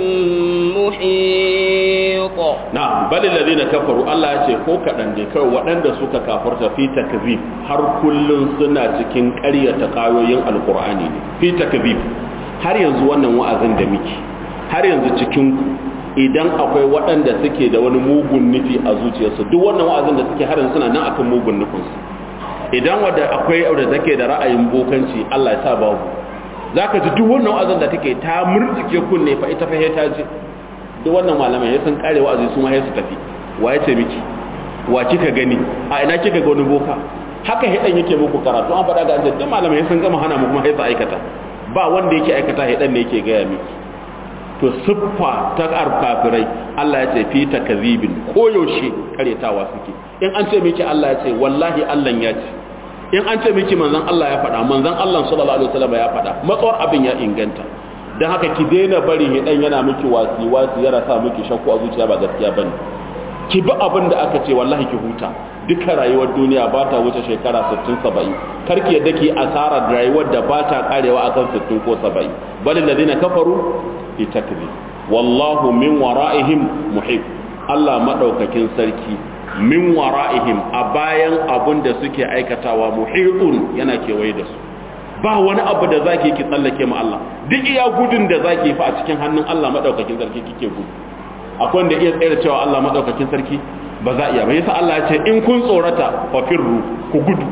muhit na bal alladhina kafaru Allah ya ce ko kadan ne kai waɗanda suka kafarta fi takzib har kullun suna cikin ƙaryata kayoyin alqur'ani ne fi takzib har yanzu wannan wa'azin da muke har yanzu cikin idan akwai waɗanda suke da wani mugun nufi a zuciyarsu duk wannan wa'azin da suke har yanzu suna nan akan mugun nufinsu idan wadda akwai wadda take da ra'ayin bokanci Allah ya sa babu zaka ji duk wannan wa'azin da take ta murtsike kunne fa ita fa ta ji duk wannan malamai ya sun kare wa'azi su ma ya su tafi wa ya ce miki wa kika gani a ina kika ga wani boka haka hidan yake muku karatu an faɗa ga an duk malamai sun gama hana mu kuma sai su aikata ba wanda yake aikata hidan ne yake gaya miki to siffa ta kafirai Allah ya ce fi takazibin koyaushe karetawa suke in an ce miki Allah ya ce wallahi Allah ya ce in an ce miki manzon Allah ya faɗa manzon Allah sallallahu alaihi wasallam ya faɗa matsawar abin ya inganta dan haka ki daina bari hidan yana miki wasi wasi yana sa miki shakku a zuciya ba gaskiya bane ki bi abin da aka ce wallahi ki huta duka rayuwar duniya ba ta wuce shekara 60 70 karki yadda ki asara rayuwar da ba ta karewa akan 60 ko 70 bal ladina kafaru fi takzib wallahu min wara'ihim muhib Allah madaukakin sarki min wara'ihim a bayan abun da suke aikatawa muhitun yana kewaye da su ba wani abu da zaki ki tsallake mu Allah duk iya gudun da zaki fa a cikin hannun Allah madaukakin sarki kike gudu akwai wanda iya tsere cewa Allah madaukakin sarki ba za iya ba yasa Allah ya ce in kun tsorata fa firru ku gudu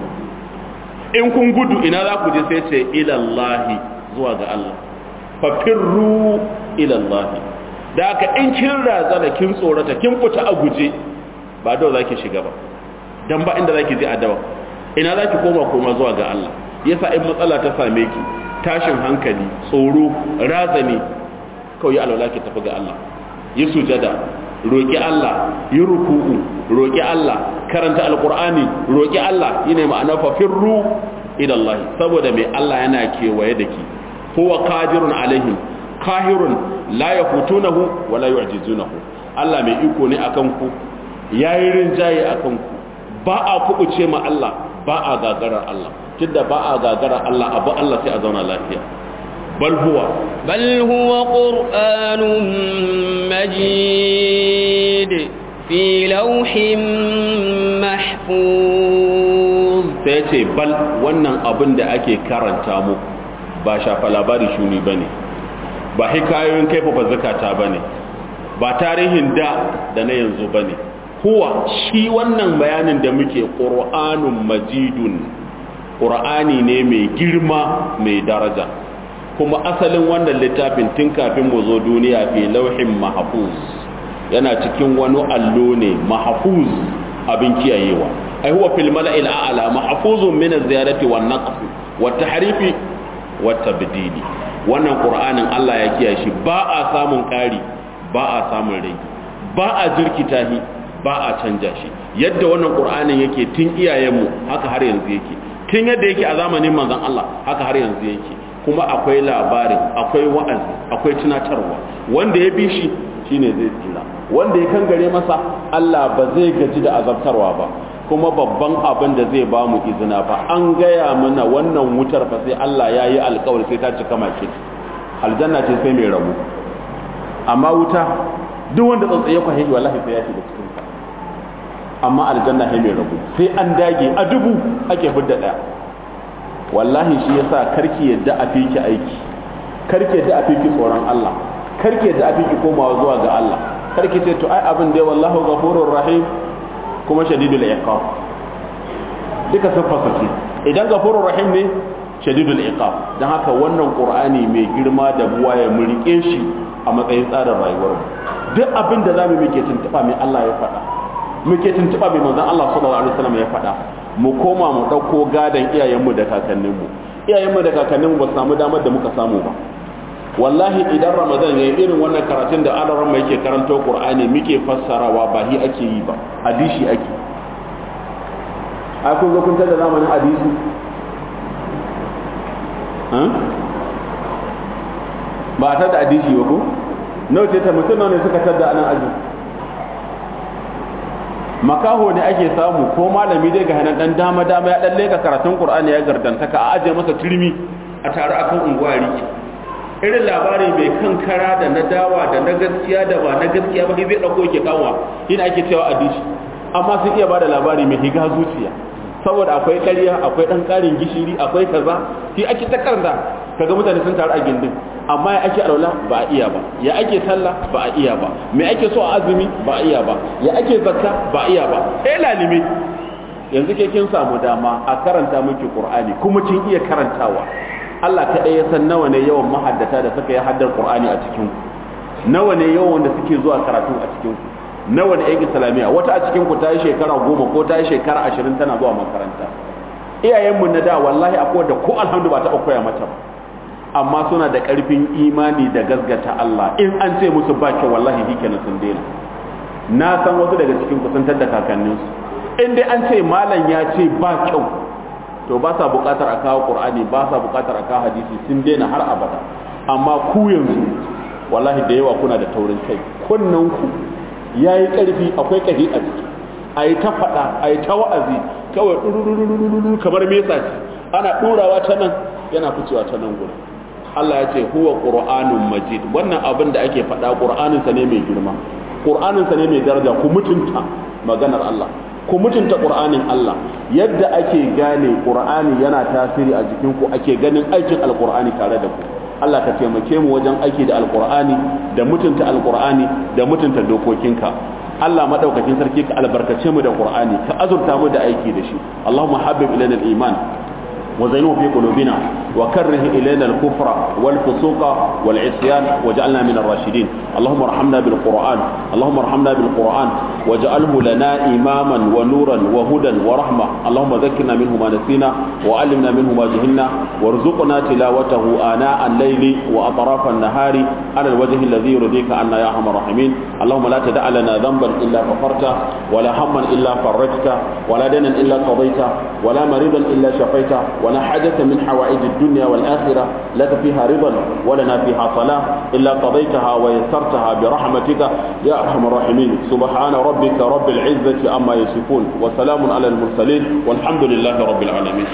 in kun gudu ina za ku je sai ce ila Allah zuwa ga Allah fafirru ilallahi da aka in kin razana kin tsorata kin fita a guje ba dawa za ki shiga ba don ba inda za ki je a dawa ina za ki koma koma zuwa ga Allah yasa in matsala ta same ki tashin hankali tsoro razani kawai alwala ki tafi ga Allah yi sujada roƙi Allah yi ruku'u roƙi Allah karanta alƙur'ani roƙi Allah yi ne ma'ana fafirru ilallahi saboda mai Allah yana kewaye da ki huwa qadirun alaihim kahirun la yafutunahu wa la yu'jizunahu Allah mai iko ne akan ku yayi rinjaye akan ku ba a kubuce ma Allah ba a gagarar Allah tunda ba a gagarar Allah abu Allah sai a zauna lafiya bal huwa bal huwa qur'anun majid fi lawhin mahfuz sai ce bal wannan abin da ake karanta mu ba shafa labari shuni bane ba hikayoyin kaifafa zakata bane ba tarihin da da na yanzu bane huwa shi wannan bayanin da muke qur'anun majidun qur'ani ne mai girma mai daraja kuma asalin wannan littafin tun kafin mu zo duniya fi lauhin mahfuz yana cikin wani allo ne mahfuz abin kiyayewa ai huwa fil mala'il a'la mahfuzun min az-ziyarati wan naqs wat tahrifi wat tabdili wannan qur'anin Allah ya kiyaye shi ba a samun ƙari ba a samun rai ba a jirkita shi ba a canja shi yadda wannan qur'anin yake tun iyayenmu haka har yanzu yake tun yadda yake a zamanin manzon Allah haka har yanzu yake kuma akwai labarin akwai wa'azi akwai tunatarwa wanda ya bi shi shine zai tsira wanda ya kangare masa Allah ba zai gaji da azabtarwa ba kuma babban abin da zai ba mu izina ba an gaya mana wannan wutar fa sai Allah ya yi alkawar sai ta cika mace aljanna ce sai mai rabu amma wuta duk wanda tsatsaye kwa hiji wallahi sai ya shiga cikin ta amma aljanna sai mai rabu sai an dage a dubu ake fidda daya wallahi shi yasa karki yadda a fiki aiki karki yadda a fiki tsoron Allah karki yadda a fiki komawa zuwa ga Allah karki ce to ai abin da wallahu ghafurur rahim kuma shadidul iqab duka siffarsa ce idan ghafurur rahim ne shadidul iqab dan haka wannan qur'ani mai girma da buwa ya murike shi a matsayin tsarin rayuwar mu duk abin da zamu muke tuntuba mai Allah ya faɗa muke tuntuba mai manzon Allah sallallahu alaihi wasallam ya faɗa mu koma mu dauko gadan iyayenmu da kakanninmu iyayenmu da kakanninmu ba su samu damar da muka samu ba wallahi idan ramadan ya yi irin wannan karatun da alaran mai ke karanto qur'ani muke fassarawa ba hi ake yi ba hadisi ake ai kun zo kun tada zamanin hadisi ba a tada hadisi ba ko nawa ce ta mutum ne suka tada anan aji makaho ne ake samu ko malami dai ga hanan dan dama dama ya dan leka karatun qur'ani ya gardantaka a aje masa turmi a tare akan unguwa riki irin labari mai kan kara da na dawa da na gaskiya da ba na gaskiya ba zai dauko yake kanwa ina ake cewa adishi amma sun iya bada labari mai higa zuciya saboda akwai ƙarya akwai dan ƙarin gishiri akwai kaza shi ake ta karda kaga mutane sun taru a gindin amma ya ake alwala ba a iya ba ya ake sallah ba a iya ba me ake so a azumi ba a iya ba ya ake zakka ba a iya ba eh lalime yanzu ke kin samu dama a karanta miki qur'ani kuma kin iya karantawa Allah kaɗai ya san nawa ne yawan mahaddata da suka yi haddar Qur'ani a cikin ku nawa ne yawan wanda suke zuwa karatu a cikin ku nawa ne yan islamiyya wata a cikin ku ta yi shekara goma ko ta yi shekara ashirin tana zuwa makaranta iyayenmu na da wallahi akwai da ko alhamdu ba taɓa koya mata ba amma suna da ƙarfin imani da gasgata Allah in an ce musu ba kyau wallahi shi kenan sun daina na san wasu daga cikin kusantar da kakanninsu in dai an ce malam ya ce ba kyau to ba sa bukatar a kawo qur'ani ba sa bukatar a kawo hadisi sun daina har abada amma ku yanzu wallahi da yawa kuna da taurin kai kunnan ku yayi karfi akwai kahi a ciki ayi ta fada ayi ta wa'azi kawai dururururu kamar mesa ce ana durawa ta nan yana ficewa ta nan gurin Allah ya ce huwa qur'anun majid wannan abin da ake fada qur'anin sa ne mai girma qur'anin sa ne mai daraja ku mutunta maganar Allah ku mutunta ƙur'anin Allah yadda ake gane ƙur'ani yana tasiri a jikinku ake ganin aikin alƙur'ani tare da ku Allah ka taimake mu wajen aiki da alƙur'ani da mutunta alƙur'ani da mutunta dokokinka Allah madaukakin sarki ka albarkace mu da ƙur'ani ka azurta mu da aiki da shi Allahumma habbib ilaina al-iman وزينه في قلوبنا وكره إلينا الكفر والفسوق والعصيان وجعلنا من الراشدين اللهم ارحمنا بالقرآن اللهم ارحمنا بالقرآن واجعله لنا إماما ونورا وهدى ورحمة اللهم ذكرنا منه ما نسينا وعلمنا منه ما جهلنا وارزقنا تلاوته آناء الليل وأطراف النهار على الوجه الذي يرضيك عنا يا أرحم الراحمين اللهم لا تدع لنا ذنبا إلا غفرته ولا هما إلا فرجته ولا دنا إلا قضيته ولا مريضا إلا شفيته ولا حاجة من حوائج الدنيا والآخرة لك فيها رضا ولنا فيها صلاة إلا قضيتها ويسرتها برحمتك يا أرحم الراحمين سبحان ربك رب العزة أما يصفون وسلام على المرسلين والحمد لله رب العالمين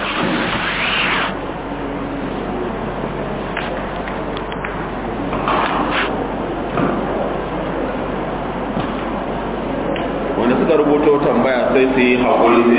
wanda suka rubuto tambaya sai su yi haƙuri